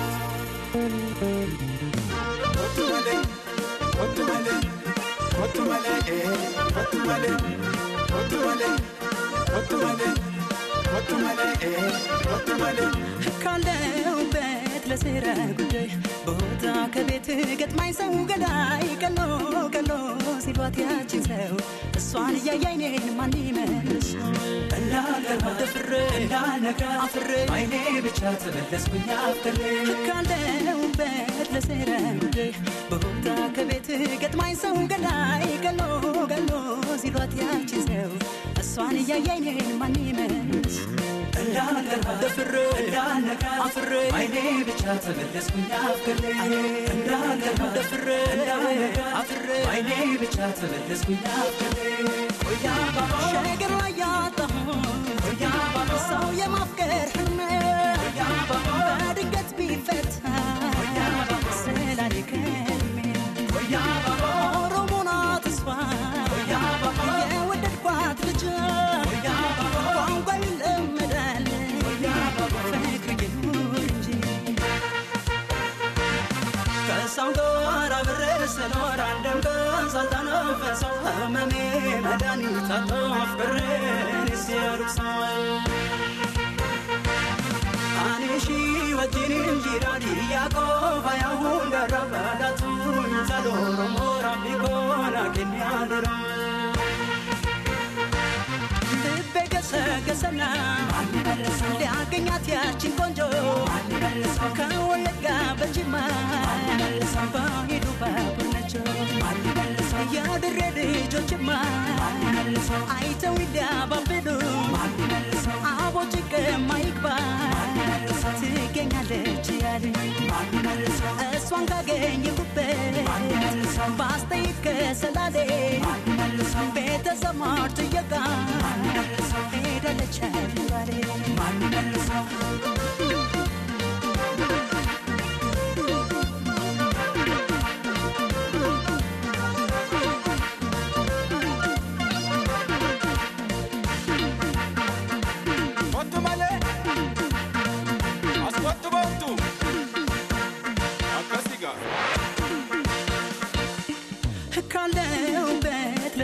Kottu malee, kottu malee. Kottu malee, eh, kottu malee, kottu malee, kottu malee, kottu malee, eh, kottu malee. ካለሁበት ለስራ ጉዳይ ቦታ ከቤት ገጥማኝ ሰው ገዳይ ቀሎ ቀሎ ሲሏት ያችን ሰው እሷን እያያይ እኔን ማን ይመልስ እንዳልገባ ደፍሬ እንዳልነጋ አፍሬ አይኔ ብቻ ተመለስኩኝ አፍሬ ካለሁበት ለስራ ጉዳይ ቦታ ከቤት ገጥማኝ ሰው ገዳይ ቀሎ ቀሎ ሲሏት ያችን ሰው እሷን እያያይ እኔን ማን ይመልስ እንዳልገባ ደፍሬ እንዳልነጋ አፍሬ አይኔ ብቻ ተመለስኩኝ አፍሬ እንዳልገባ ደፍሬ እንዳልነጋ አፍሬ አይኔ ብቻ ተመለስኩኝ አፍሬ ሸገር ላይ ያጣሁት ሰው የማፍቀር ህልም በድንገት ቢፈታ ስላሌ ከልሜ ኦሮሞ ናት እሷ የወደድኳት ልጅ ቋንቋ ይለመዳል ፍቅር ይኑር እንጂ ከሰው ጋር አብሬ ስኖር አንድም ቀን ሳልተነፈሰው ህመሜ መድኃኒት አጥቶ ፍቅሬን ሲያርሰው አኔሺ ወጂኒን ጂራዲ ያቆፋ ያሁን ደረበዳቱ ሰሎሮ ሞራ ቢኮና ኬንያድራ ልቤ ገሰገሰና ሊያገኛት ያችን ቆንጆ ከወለጋ በጅማ በሄዱ ባቡር ናቸው የድሬ ልጆችማ አይተው ይዳባብሉ አቦ ጭቅማ ይግባ ትገኛለች ያሉ እሷን ካገኘሁበት በአስተያየት ከሰላሌ ቤተሰብ ማር ጥየቃ ሄዳለች ባሌ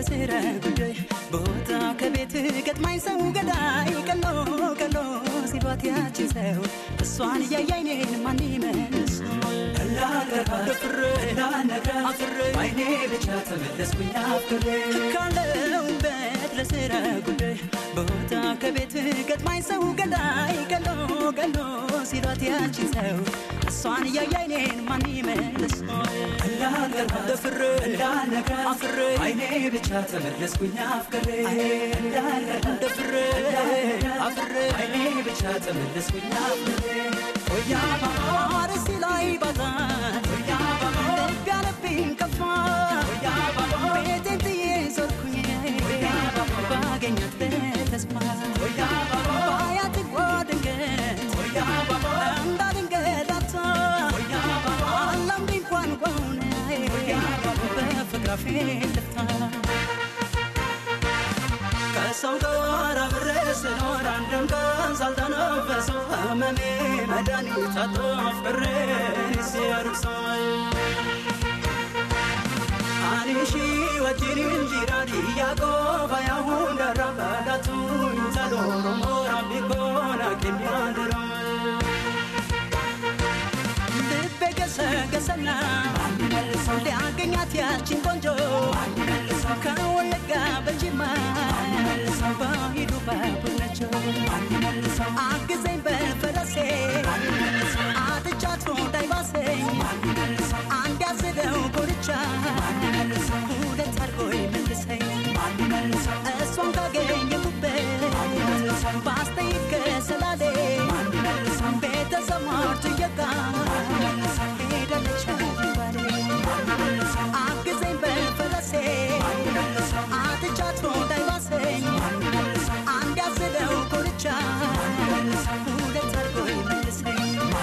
ለስራ ጉዳይ ቦታ ከቤት ገጥማኝ ሰው ገዳይ ቀሎ ቀሎ ሲሏት ያችን ሰው እሷን እያየ አይኔን ማን ይመልስ እንዳገራ ደፍሬ እንዳነግራ አፍሬ አይኔ ብቻ ተመለስኩኝ አፍሬ ካለሁበት ለስራ ጉዳይ ቦታ ከቤት ገጥማኝ ሰው ገዳይ ቀሎ ቀሎ ሲሏት ያችን ሰው እሷን እያየ አይኔን ማን ይመልስ እንዳገራ ደፍሬ እንዳነግራ አፍሬ አይኔ ብቻ ተመለስኩኝ አፍቅሬ እንዳገራ ደፍሬ አፍሬ አይኔ ብቻ ተመለስኩኝ አፍቅሬ ሆያ አርሲ ላይ ባዛን ልብ ያለብኝ ከፋ ቤቴን ጥዬ ዞርኩኝ ባገኛት በተስፋ ባያት ጓ ድንገት እንዳድንገት አታ አላምድ እንኳን ጓውን በፍቅር አፌ ልፍታ ከሰው ጋር አብሬ ስኖር አንድም ቀን ሳልተነፈሰው ህመሜ መድኃኒት አጥቶ ፍቅሬ ሲያርሰው አኒሺ ወጂን እንጂራዲ ያቆባ ያሁን ደረበዳቱ ተዶሮ ሞራ ቢኮና ኬሚያድራ ልቤ ገሰገሰና ሊያገኛት ያችን ቆንጆ ከወለጋ በጅማ በሂዱ ባቡነቸው አግዘኝ በፈረሴ አጥቻት እንዳይባሰኝ አንድ ያዝለው ጎርቻ ሁለት አድርጎ መልሰኝ እሷን ካገኘሁበት ባስተይት ከሰላሌ ቤተሰብ ማርቱ የጋ ሄደለች ባሌ አግዘኝ በፈረሴ አጥቻት እንዳይባሰኝ አንድ ያዝለው ጎርቻ ሁለት አድርጎ መልሰኝ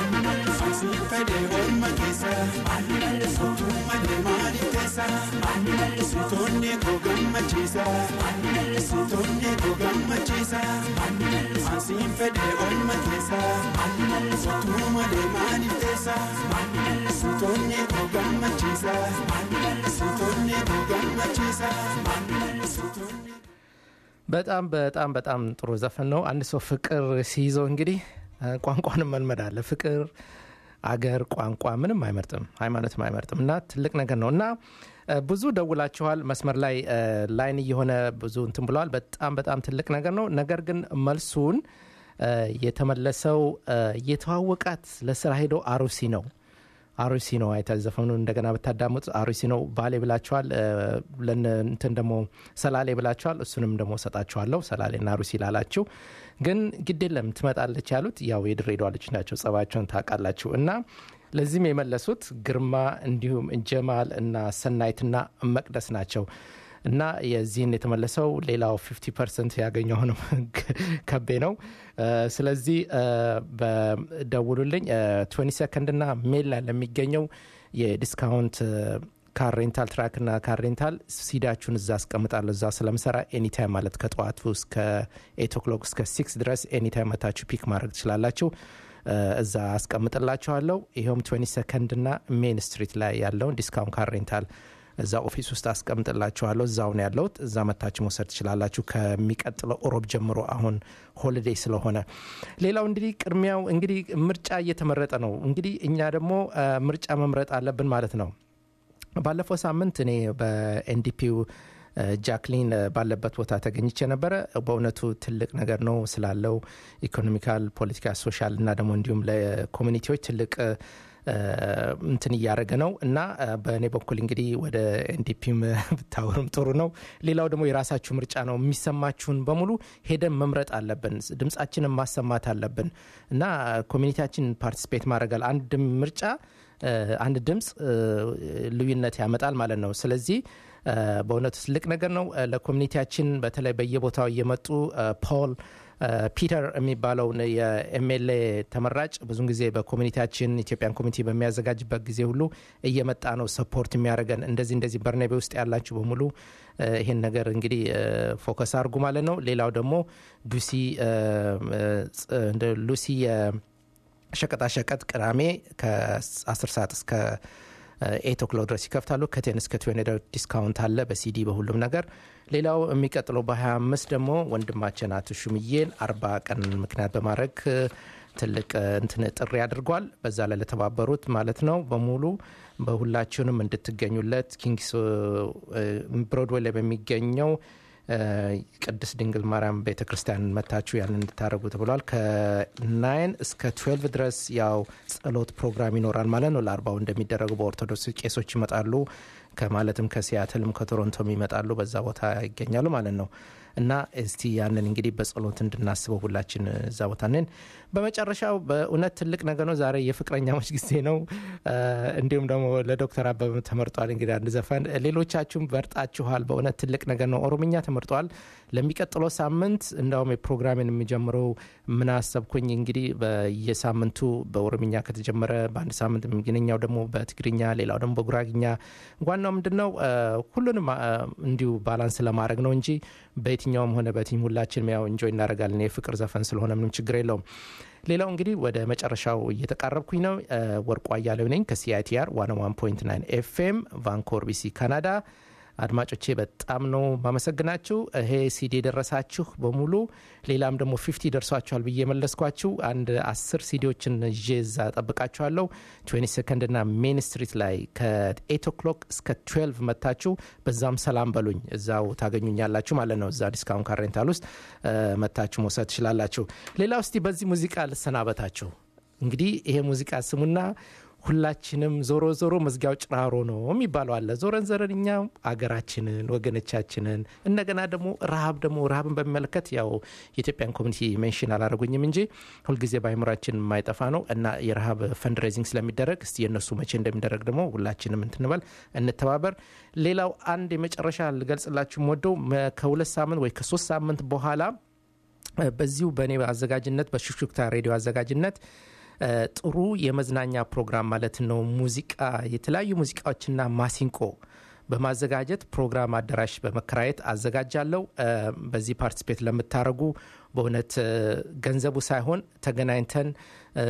Fede orma keessa Mootummaa deemaanii keessa Sitoonni koo gammachiisa Sitoonni koo gammachiisa Ansiin fede orma keessa Mootummaa deemaanii keessa Sitoonni koo gammachiisa Sitoonni koo gammachiisa Sitoonni በጣም በጣም በጣም ጥሩ ዘፈን ነው። አንድ ሰው ፍቅር ሲይዘው እንግዲህ ቋንቋንም መልመድ አለ። ፍቅር አገር፣ ቋንቋ ምንም አይመርጥም፣ ሃይማኖትም አይመርጥም እና ትልቅ ነገር ነው እና ብዙ ደውላችኋል። መስመር ላይ ላይን እየሆነ ብዙ እንትን ብለዋል። በጣም በጣም ትልቅ ነገር ነው። ነገር ግን መልሱን የተመለሰው የተዋወቃት ለስራ ሄዶ አሩሲ ነው አሩሲ ነው አይተ ዘፈኑ እንደገና ብታዳምጡ አሩሲ ነው። ባሌ ብላችኋል፣ እንትን ደግሞ ሰላሌ ብላችኋል። እሱንም ደግሞ ሰጣችኋለሁ። ሰላሌና አሩሲ ላላችሁ ግን ግድ የለም ትመጣለች ያሉት ያው የድሬዳዋ ልጅ ናቸው። ጸባቸውን ታውቃላችሁ። እና ለዚህም የመለሱት ግርማ እንዲሁም ጀማል እና ሰናይትና መቅደስ ናቸው። እና የዚህን የተመለሰው ሌላው 50 ፐርሰንት ያገኘውንም ከቤ ነው። ስለዚህ በደውሉልኝ 20 ሰከንድ ና ሜል ላይ ለሚገኘው የዲስካውንት ካር ሬንታል ትራክ ና ካር ሬንታል ሲዳችሁን እዛ አስቀምጣለሁ። እዛ ስለምሰራ ኤኒታይም ማለት ከጠዋቱ እስከ ኤት ኦክሎክ እስከ ሲክስ ድረስ ኤኒታይም መታችሁ ፒክ ማድረግ ትችላላችሁ። እዛ አስቀምጥላችኋለሁ። ይኸውም 20 ሰከንድ ና ሜን ስትሪት ላይ ያለውን ዲስካውንት ካር ሬንታል እዛ ኦፊስ ውስጥ አስቀምጥላችኋለሁ። እዛው ነው ያለሁት። እዛ መታችሁ መውሰድ ትችላላችሁ ከሚቀጥለው ኦሮብ ጀምሮ አሁን ሆሊዴይ ስለሆነ። ሌላው እንግዲህ ቅድሚያው እንግዲህ ምርጫ እየተመረጠ ነው። እንግዲህ እኛ ደግሞ ምርጫ መምረጥ አለብን ማለት ነው። ባለፈው ሳምንት እኔ በኤንዲፒው ጃክሊን ባለበት ቦታ ተገኝቼ ነበረ። በእውነቱ ትልቅ ነገር ነው ስላለው ኢኮኖሚካል፣ ፖለቲካ፣ ሶሻል እና ደግሞ እንዲሁም ለኮሚኒቲዎች ትልቅ እንትን እያደረገ ነው እና በእኔ በኩል እንግዲህ ወደ ኤንዲፒም ብታወርም ጥሩ ነው። ሌላው ደግሞ የራሳችሁ ምርጫ ነው። የሚሰማችሁን በሙሉ ሄደን መምረጥ አለብን። ድምጻችንን ማሰማት አለብን እና ኮሚኒቲያችን ፓርቲስፔት ማድረጋል አንድ ምርጫ አንድ ድምፅ ልዩነት ያመጣል ማለት ነው። ስለዚህ በእውነቱ ትልቅ ነገር ነው ለኮሚኒቲያችን በተለይ በየቦታው እየመጡ ፖል ፒተር የሚባለውን የኤምኤልኤ ተመራጭ ብዙን ጊዜ በኮሚኒቲያችን ኢትዮጵያን ኮሚኒቲ በሚያዘጋጅበት ጊዜ ሁሉ እየመጣ ነው ሰፖርት የሚያደርገን። እንደዚህ እንደዚህ በርናቤ ውስጥ ያላችሁ በሙሉ ይሄን ነገር እንግዲህ ፎከስ አድርጉ ማለት ነው። ሌላው ደግሞ ሉሲ ሉሲ ሸቀጣሸቀጥ ቅዳሜ ከ10 ሰዓት እስከ ኤት ኦክሎክ ድረስ ይከፍታሉ። ከቴን እስከ ትዌንቲ ዲስካውንት አለ በሲዲ በሁሉም ነገር። ሌላው የሚቀጥለው በ25 ደግሞ ወንድማችን አቶ ሹምዬን አርባ ቀን ምክንያት በማድረግ እ፣ ትልቅ እ፣ እንትን ጥሪ አድርጓል። በዛ ላይ ለተባበሩት ማለት ነው በሙሉ በሁላችሁንም እንድትገኙለት ኪንግስ እ፣ ብሮድዌይ ላይ በሚገኘው እ፣ ቅድስት ድንግል ማርያም ቤተ ክርስቲያን መታችሁ ያንን እንድታደረጉ ተብሏል። ከናይን እስከ ትዌልቭ ድረስ ያው ጸሎት ፕሮግራም ይኖራል ማለት ነው። ለአርባው እንደሚደረጉ በኦርቶዶክስ ቄሶች ይመጣሉ። ከማለትም ከሲያትልም ከቶሮንቶም ይመጣሉ። በዛ ቦታ ይገኛሉ ማለት ነው። እና እስቲ ያንን እንግዲህ በጸሎት እንድናስበው ሁላችን እዛ ቦታ ነን። በመጨረሻው በእውነት ትልቅ ነገር ነው። ዛሬ የፍቅረኛሞች ጊዜ ነው። እ፣ እንዲሁም ደግሞ ለዶክተር አበበ ተመርጧል። እንግዲህ አንድ ዘፈን ሌሎቻችሁም በርጣችኋል። በእውነት ትልቅ ነገር ነው። ኦሮምኛ ተመርጧል። ለሚቀጥለው ሳምንት እንዳውም የፕሮግራሜን የሚጀምረው ምን አሰብኩኝ እንግዲህ በየሳምንቱ በኦሮምኛ ከተጀመረ በአንድ ሳምንት የሚገኘው ደግሞ በትግርኛ ሌላው ደግሞ በጉራግኛ ዋናው ምንድን ነው እ፣ ሁሉንም እ፣ እንዲሁ ባላንስ ለማድረግ ነው እንጂ በየትኛውም ሆነ በቲም ሁላችንም ያው እንጆይ እናደርጋለን። የፍቅር ዘፈን ስለሆነ ምንም ችግር የለውም። ሌላው እንግዲህ ወደ መጨረሻው እየተቃረብኩኝ ነው። እ፣ ወርቁ አያሌው ነኝ ከሲአይቲአር 101.9 ኤፍኤም ቫንኮር ቢሲ ካናዳ። አድማጮቼ በጣም ነው ማመሰግናችሁ። ይሄ ሲዲ የደረሳችሁ በሙሉ ሌላም ደግሞ ፊፍቲ ደርሷችኋል ብዬ የመለስኳችሁ አንድ አስር ሲዲዎችን ይዤ እዛ ጠብቃችኋለሁ። ትዌንቲ ሰከንድ ና ሜን ስትሪት ላይ ከኤት ኦክሎክ እስከ ትዌልቭ መታችሁ በዛም ሰላም በሉኝ። እዛው ታገኙኛላችሁ ማለት ነው። እዛ ዲስካውንት ካሬንታል ውስጥ እ፣ መታችሁ መውሰድ ትችላላችሁ። ሌላ ውስቲ በዚህ ሙዚቃ ልሰናበታችሁ። እንግዲህ ይሄ ሙዚቃ ስሙና ሁላችንም ዞሮ ዞሮ መዝጊያው ጭራሮ ነው የሚባለው አለ። ዞረን ዘረን እኛ አገራችንን ወገኖቻችንን እንደገና ደግሞ ረሃብ ደግሞ ረሃብን በሚመለከት ያው የኢትዮጵያን ኮሚኒቲ ሜንሽን አላደረጉኝም እንጂ ሁልጊዜ በአይምራችን የማይጠፋ ነው እና የረሃብ ፈንድሬዚንግ ስለሚደረግ እስቲ የእነሱ መቼ እንደሚደረግ ደግሞ ሁላችንም እንትንበል እንተባበር። ሌላው አንድ የመጨረሻ ልገልጽላችሁ ወደው ከሁለት ሳምንት ወይ ከሶስት ሳምንት በኋላ እ፣ በዚሁ በእኔ አዘጋጅነት በሹክሹክታ ሬዲዮ አዘጋጅነት እ፣ ጥሩ የመዝናኛ ፕሮግራም ማለት ነው። ሙዚቃ የተለያዩ ሙዚቃዎችና ማሲንቆ በማዘጋጀት ፕሮግራም አዳራሽ በመከራየት አዘጋጃለሁ። እ፣ በዚህ ፓርቲስፔት ለምታደርጉ በእውነት እ፣ ገንዘቡ ሳይሆን ተገናኝተን እ፣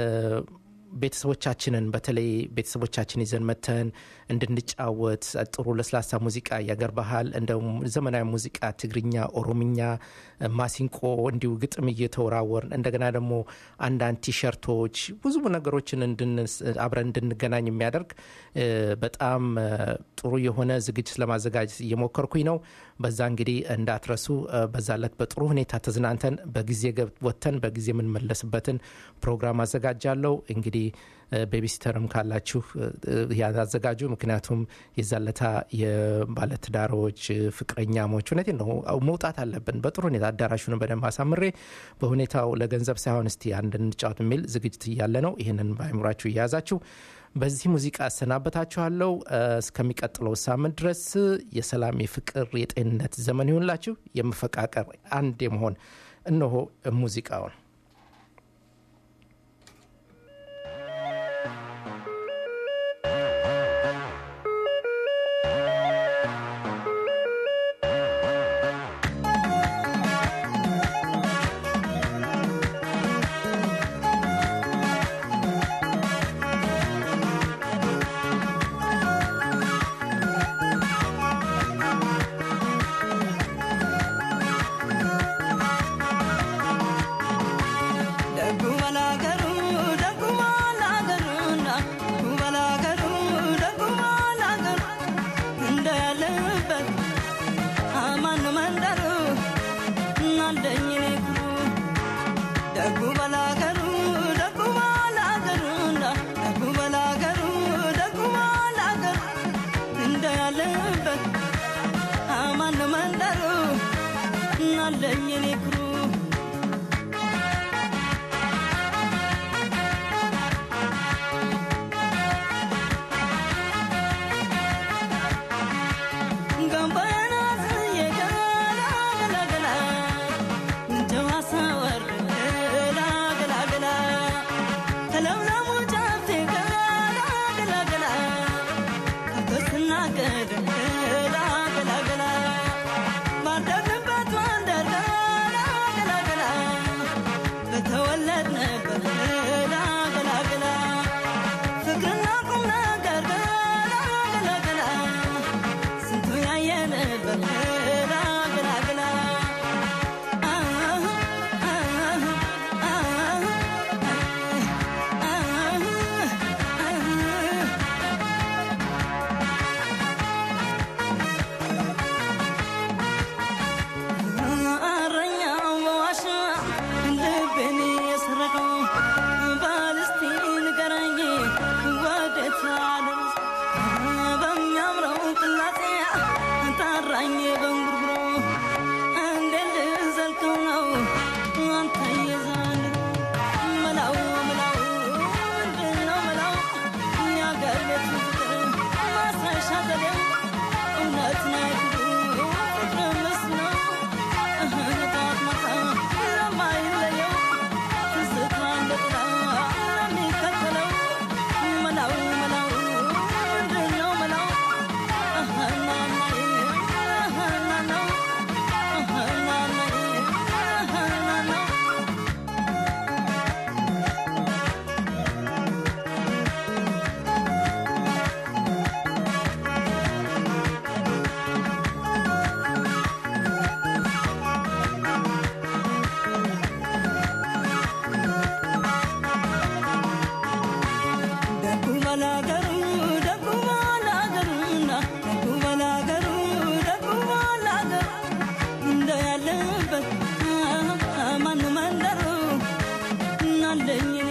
ቤተሰቦቻችንን በተለይ ቤተሰቦቻችን ይዘን መተን እንድንጫወት ጥሩ ለስላሳ ሙዚቃ የአገር ባህል እንደውም ዘመናዊ ሙዚቃ ትግርኛ፣ ኦሮምኛ፣ ማሲንቆ እንዲሁ ግጥም እየተወራወርን እንደገና ደግሞ አንዳንድ ቲሸርቶች ብዙ ነገሮችን እንድንስ- አብረን እንድንገናኝ የሚያደርግ እ፣ በጣም እ፣ ጥሩ የሆነ ዝግጅት ለማዘጋጀት እየሞከርኩኝ ነው። በዛ እንግዲህ እንዳትረሱ። እ፣ በዛ ለት በጥሩ ሁኔታ ተዝናንተን በጊዜ ገብ- ወጥተን በጊዜ የምንመለስበትን ፕሮግራም አዘጋጃለሁ። እንግዲህ እ፣ ቤቢሲተርም ካላችሁ እ፣ ያን አዘጋጁ። ምክንያቱም የዛለታ የባለትዳሮች እ፣ ፍቅረኛሞች እውነቴን ነው መውጣት አለብን በጥሩ ሁኔታ አዳራሹን በደንብ አሳምሬ በሁኔታው ለገንዘብ ሳይሆን እስቲ አንድ እንጫወት የሚል ዝግጅት እያለ ነው። ይህንን በአይምሯችሁ እየያዛችሁ በዚህ ሙዚቃ አሰናበታችኋለሁ። እ፣ እስከሚቀጥለው ሳምንት ድረስ የሰላም፣ የፍቅር፣ የጤንነት ዘመን ይሁንላችሁ። የመፈቃቀር አንድ የመሆን እነሆ ሙዚቃውን ደጉ በላገሩ ደጉ ባላገሩና ደጉ በላገሩ ደጉ ባላገሩ እንደ ያለበት አማን መንደሩ እናንደኝ ኩሩ ደጉ በላገሩ ደጉ ባላገሩና ደጉ በላገሩ ደጉ ባላገሩ እንደ ያለበት አማን መንደሩ እናንደኝ ኩሩ በተወለድንበት ገላገላ ፍቅርና ቁም ነገር ገላገላ አውጣኝ በንጉርጉሮ እንዴት ልዘልቀው ነው አንተ የዘንድሮ መላው መላው ምንድን ነው መላው የአገር ቤት ፍቅር ማስረሻ ዘዴው እውነት ነው ፍቅሩ ፍቅር ምስ ነው ጠዋት ማታ ለማይለየው ትዝታ እንደ ጥላ ለሚከተለው መላው መላው ምንድን ነው መላው ናናዬ ናናው ናናዬ ናናው ደጉ ባላገሩ ደጉ ባላገሩና ደጉ ባላገሩ ደጉ ባላገሩ እንደ ያለበት ማኑ መንደሩ እናለኝ እኔ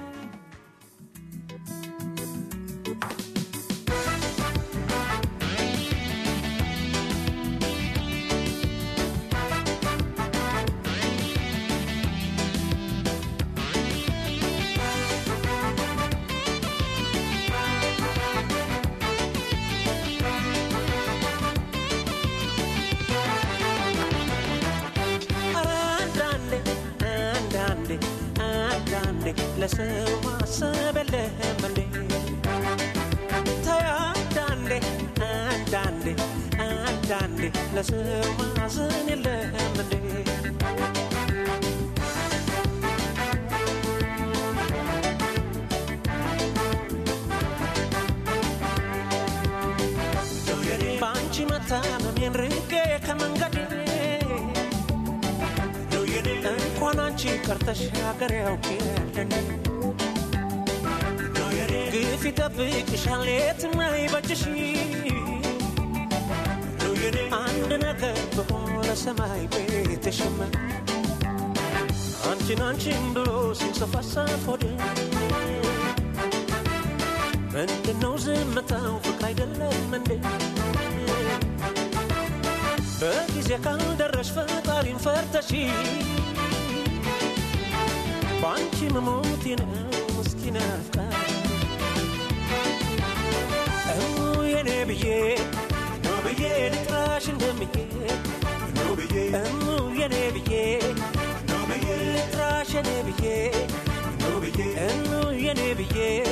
አንዳንዴ አንዳንዴ አንዳንዴ ለሰው ማሰብ የለህም እንዴ ተይ አንዳንዴ አንዳንዴ አንዳንዴ ለሰው ማዘን የለህም እንዴ በአንቺ መታመሜን ርቄ ከመንገዴ እንኳን አንቺ ቀርተሽ ሀገር ያውቅልን ግፍ ይጠብቅሻል የትም አይበጅሽ አንድ ነገር በሆነ ሰማይ ቤትሽም አንቺን አንቺን ብሎ ሲንሰፋሰፍ ሆድ ምንድነው ዝምታው ፍቅር አይደለም እንዴ በጊዜ ካልደረሽ ፈጣሪን ፈርተሽ በአንቺ መሞቴ ነው ምስኪን አፍቃሪ እሙ የኔ ብዬ ነው ብዬ ልጥራሽ እንደምዬ ነው ብዬ እሙ የኔ ብዬ ነው ብዬ ልጥራሽ የኔ ብዬ ነው ብዬ እሙ የኔ ብዬ